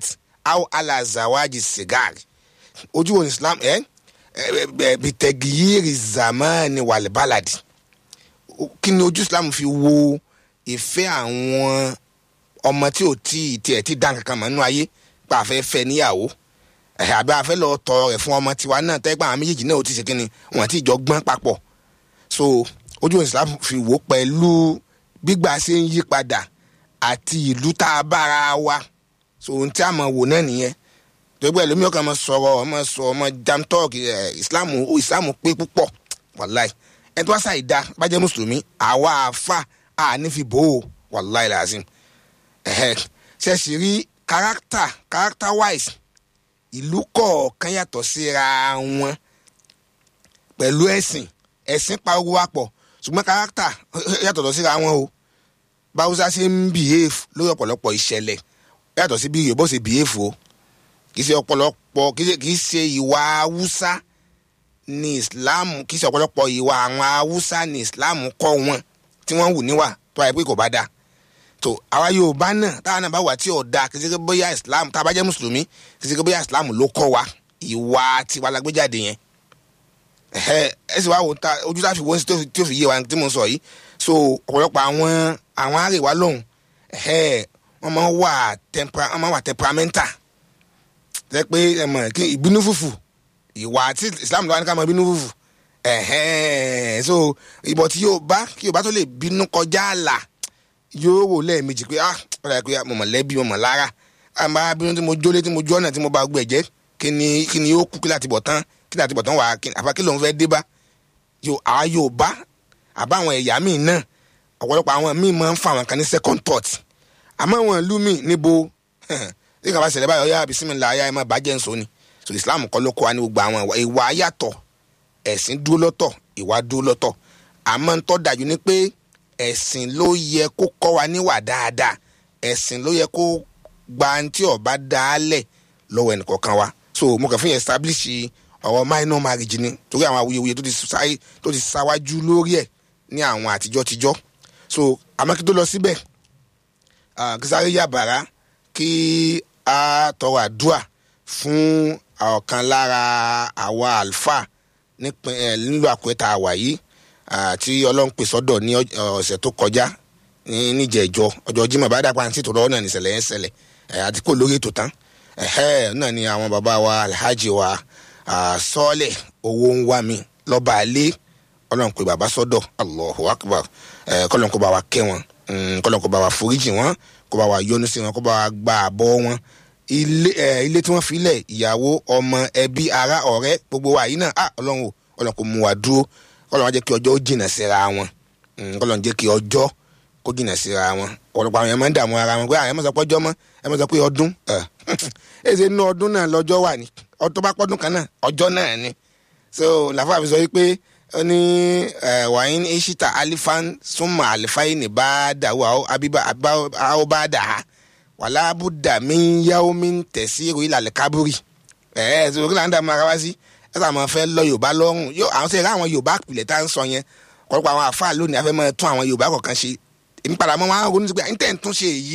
aw ala zawaji sigar ojú wo ni islam ẹ ẹ bitẹgiyiri zamani walibaladi kí ni ojú islam fi wo ìfẹ́ àwọn ọmọ tí ò tí ì tiẹ̀ ti dán kankan mọ́ nínú ayé pa àfẹ́ fẹ́ níyàwó ẹ̀ àbí àfẹ́ lọ tọ ẹ̀ fún ọmọ tiwa náà tẹ́gbà àwọn méjèèjì náà ò ti ṣe kí ni wọ́n ti jọ gbọ́n papọ̀ so ojú wo ni islam fi wò pẹ̀lú gbígbà ṣe ń yí padà àti ìlú tá a bára wa so ohun tí a mọ̀ wò náà nìyẹn gbogbo ẹlòmíì ọkàn máa sọ̀rọ̀ ọmọ sọ ọmọ jam talk ẹ islam islam pé púpọ̀ wàláì ẹni tó wá sáì dá bá jẹ́ mùsùlùmí àwa àfa ànífi bò ó wàláì làásìm ẹ̀hẹ́ ṣẹ̀ṣì rí character character wise ìlú kọ̀ọ̀kan yàtọ̀ síra wọn pẹ̀lú ẹ̀sìn ẹ̀sìn pa owó wa pọ̀ ṣùgbọ́n character yàtọ̀ lọ síra wọn o báwùsá ṣe ń behave lórí ọ̀pọ̀lọpọ̀ ìṣẹ̀lẹ̀ yàtọ̀ sí bí yorùbá ṣe behave o kì í ṣe ọ̀pọ̀lọpọ̀ kì í ṣe- kì í ṣe ìwà haúsá ní islam kì í ṣe ọ̀pọ̀lọpọ̀ ìwà àwọn haúsá ní islam kọ́ wọn tí wọ́n ń wù níwà tó àyè pé kò bá dáa tó àwa yorùbá náà táwa náà bá wà tí ò dáa kì í ṣe pé bóyá islam tá a bá jẹ́ mùsùlùmí kì í ṣe pé bóyá islam ló kọ́ wa ìwà tiwa la gbé jáde yẹn ẹhẹ ẹ sì wá wò ta ojú tá a fi wọ́n sí tó fi- tó fi yé wa tí mo sọ yìí so ọ̀pọ̀lọpọ̀ àwọn àwọn àrèwá lọ́hùn ẹhẹ wọ́n máa ń wà tempera wọ́n máa ń wà temperamental jẹ́ pé ẹ mọ̀ kí ìbínú fùfù ìwà àti islam ló wá ní ká mọ ìbínú fùfù ẹ̀hẹ́n so ìbọ̀ tí yóò bá kí yóò bá tó lè bínú kọjá àlà yóò wò lẹ́ẹ̀mejì pé ah ọ̀rọ̀ ẹ̀ pé mo mọ̀ lẹ́bi mo mọ̀ lára àmọ́ abínú tí mo jólé tí mo jó ọ̀nà tí mo bá gbẹ̀ jẹ́ kí ni kí ni yóò kú kí láti bọ̀ tán kí láti bọ̀ tán wà á kí àfa kí lòun fẹ́ dé bá yóò àwa yóò bá àbá àwọn ẹ̀yà míì náà ọ̀pọ̀lọpọ̀ àwọn míì máa ń fa àwọn kan ní second thought àmọ́ àwọn ìlú míì níbo ní kàbá ṣẹlẹ̀ báyọ̀ yá bisimilá ayá ẹ̀ má bàjẹ́ nsọ ni so islam kọ́ ló kọ́ wa ní gbogbo àwọn ìwà- ìwà yàtọ̀ ẹ̀sìn dúró lọ́tọ̀ ìwà dúró lọ́tọ̀ àmọ́ ń tọ́ dájú ni pé ẹ̀sìn ló yẹ kó kọ́ wa níwà dáadáa ẹ̀sìn ló yẹ kó gba tí ọba dáálẹ̀ lọ́wọ́ ẹnìkọ̀ọ̀kan wa so mo kàn fún yẹn establish ọ̀rọ̀ minor marriage ni torí àwọn awuyewuye tó ti sáyé tó ti sáwájú lórí ẹ̀ ní àwọn àtijọ́ tijọ́ so àmọ́ kí tó lọ síbẹ̀ ah, kí sáré yàbàrá kí a tọrọ àdúà fún ọ̀kan lára àwa àlùfáà nípìn ẹ nílùú àkúrẹ́tà àwà yìí ah, tí ọlọ́run pè sọ́dọ̀ ní ọj- ọ̀sẹ̀ tó kọjá ní níjẹ̀jọ ọjọ́ jimá bá dàpọ̀ àti tòrọ́ náà nìṣẹ̀lẹ̀ yẹn ṣẹlẹ̀ ẹ̀ àti kò lórí ètò tán ẹ̀hẹ́ náà ni àwọn bàbá wa alhaji wa ah, sọ́ọ̀lẹ̀ owó ń wá mi lọ́ba alẹ́ ọlọ́run pé bàbá sọ́dọ̀ allahu akbar ẹ̀ kọ́lọ́n kó bá wa kẹ́ wọn mm, kọ́lọ́n kó bá wa foríjì wọn kó bá wa yọ́nú sí wọn kó bá wa gba àbọ̀ wọn ilé ẹ ilé tí wọ́n fi lẹ̀ ìyàwó ọmọ ẹbí ará ọ̀rẹ́ gbogbo wa yìí náà ah ọlọ́run o ọlọ́run kò mú wa dúró kọ́lọ́run wá jẹ́ kí ọjọ́ ó jìnà síra wọn Mm, kọ́lọ́run jẹ́ kí ọjọ́ kó jìnà síra wọn ọ̀pọ̀lọpọ̀ àwọn yẹn máa ń dààmú ara wọn pé àyẹ̀ mọ̀ sọ pé ọjọ́ mọ́ ẹ mọ̀ sọ pé ọdún ẹ̀ ẹ̀ ṣe inú ọdún náà lọ́jọ́ wà ní ọdún bá pọ́dún kan náà ọjọ́ náà ni so làfà fi sọ wípé ó ní ẹ, wàyín ishita alifan súnmọ́ àlìfáyín ní bá dàwọ́ abiba àwọn bá dà á wàlá buddha mi ń yáwó mi ń tẹ̀sí ìròyìn ìlàlẹ̀ kábúrì ẹ̀ ẹ́ sọ kí là ń dààmú ara wá sí ẹ sọ àwọn fẹ́ lọ yorùbá lọ́rùn yóò àwọn sẹ́yìn àwọn yorùbá àpilẹ̀ tá à ń sọ yẹn ọ̀pọ̀lọpọ̀ àwọn àfáà lónìí afẹ́ máa tún àwọn yorùbá kọ̀ọ̀kan ṣe èmi padà mọ́ wọn á ronú sí pé níta tún ṣe èyí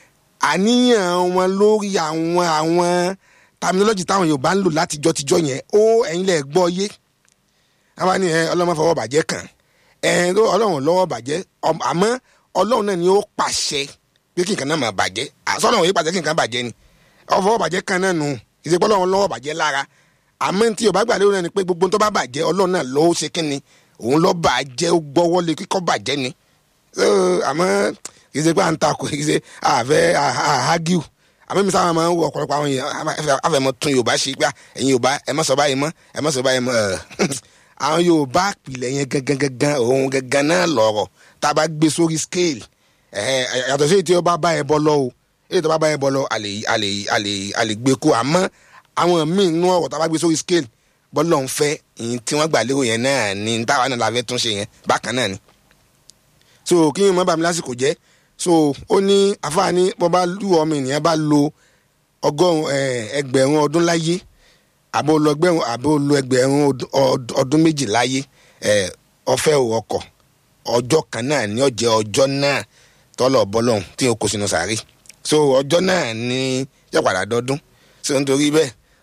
àníyàn wọn lórí àwọn àwọn terminology táwọn yorùbá ń lò látijọ́ tijọ́ yẹn ó ẹ̀yin lẹ̀ gbọ́ yé àwọn ni ẹ ọlọ́mọ fọwọ́ bàjẹ́ kàn ẹ tó ọlọ́run lọ́wọ́ bàjẹ́ ọm- àmọ́ ọlọ́run náà ni ó pàṣẹ pé kí nǹkan náà máa bàjẹ́ àsọ̀rọ̀ òye pàṣẹ kí nǹkan bàjẹ́ ni ọfọwọ́ bàjẹ́ kan náà nù ìṣèpọ̀ ọlọ́run lọ́wọ́ bàjẹ́ lára àmọ́ tí yorùbá gbà lérò náà ni pé gbogbo tó bá bàjẹ́ ọlọ́run náà ló ṣe kí ni òun lọ́ bàjẹ́ ó gbọ́wọ́ lé kíkọ́ bàjẹ́ ni so àmọ́ kì í ṣe pé à ń takò kì í ṣe àfẹ́ àhágíù àmọ́ mi sábà máa ń wọ ọ̀pọ̀lọpọ̀ àwọn èèyàn àfẹ́mọ́ tún yorùbá ṣe pé à, ẹ̀yin yorùbá ẹ má sọ báyìí mọ́ ẹ má sọ báyìí mọ́ ẹ̀. àwọn yorùbá àpìlẹ̀ yẹn gangan gangan òun gangan náà lọ̀rọ̀ tá a bá gbé sórí scale ẹ̀hẹ́, yàtọ̀ sí èyí tí ó bá bá ẹ bọ́ lọ o èyí tó bá bá ẹ bọ́ lọ a lè a lè a lè a lè gbé kó àmọ́ àwọn míì nú ọ̀rọ̀ tá a bá gbé sórí scale bọ́lọ̀ ń fẹ́ ìyẹn tí wọ́n gbà lérò yẹn náà ni táwa náà la fẹ́ tún ṣe yẹn bákan náà ni so kí n mọ bàmí lásìkò jẹ so ó ní àfààní bó bá lù ọmọ ènìyàn bá lo ọgọ́rùn ẹgbẹ̀rún ọdún láyé àbó lo ẹgbẹ̀rún àbó lo ẹgbẹ̀rún ọdún- ọd- ọdún méjì láyé ẹ, ọfẹ́ ò ọkọ̀ ọjọ́ kan náà ní ọjẹ́ ọjọ́ náà tọ́lọ̀ bọ́lọ́hún tí o kò sínú sàárè so ọjọ́ náà ní yọ̀padà dọ́dún so nítorí bẹ́ẹ̀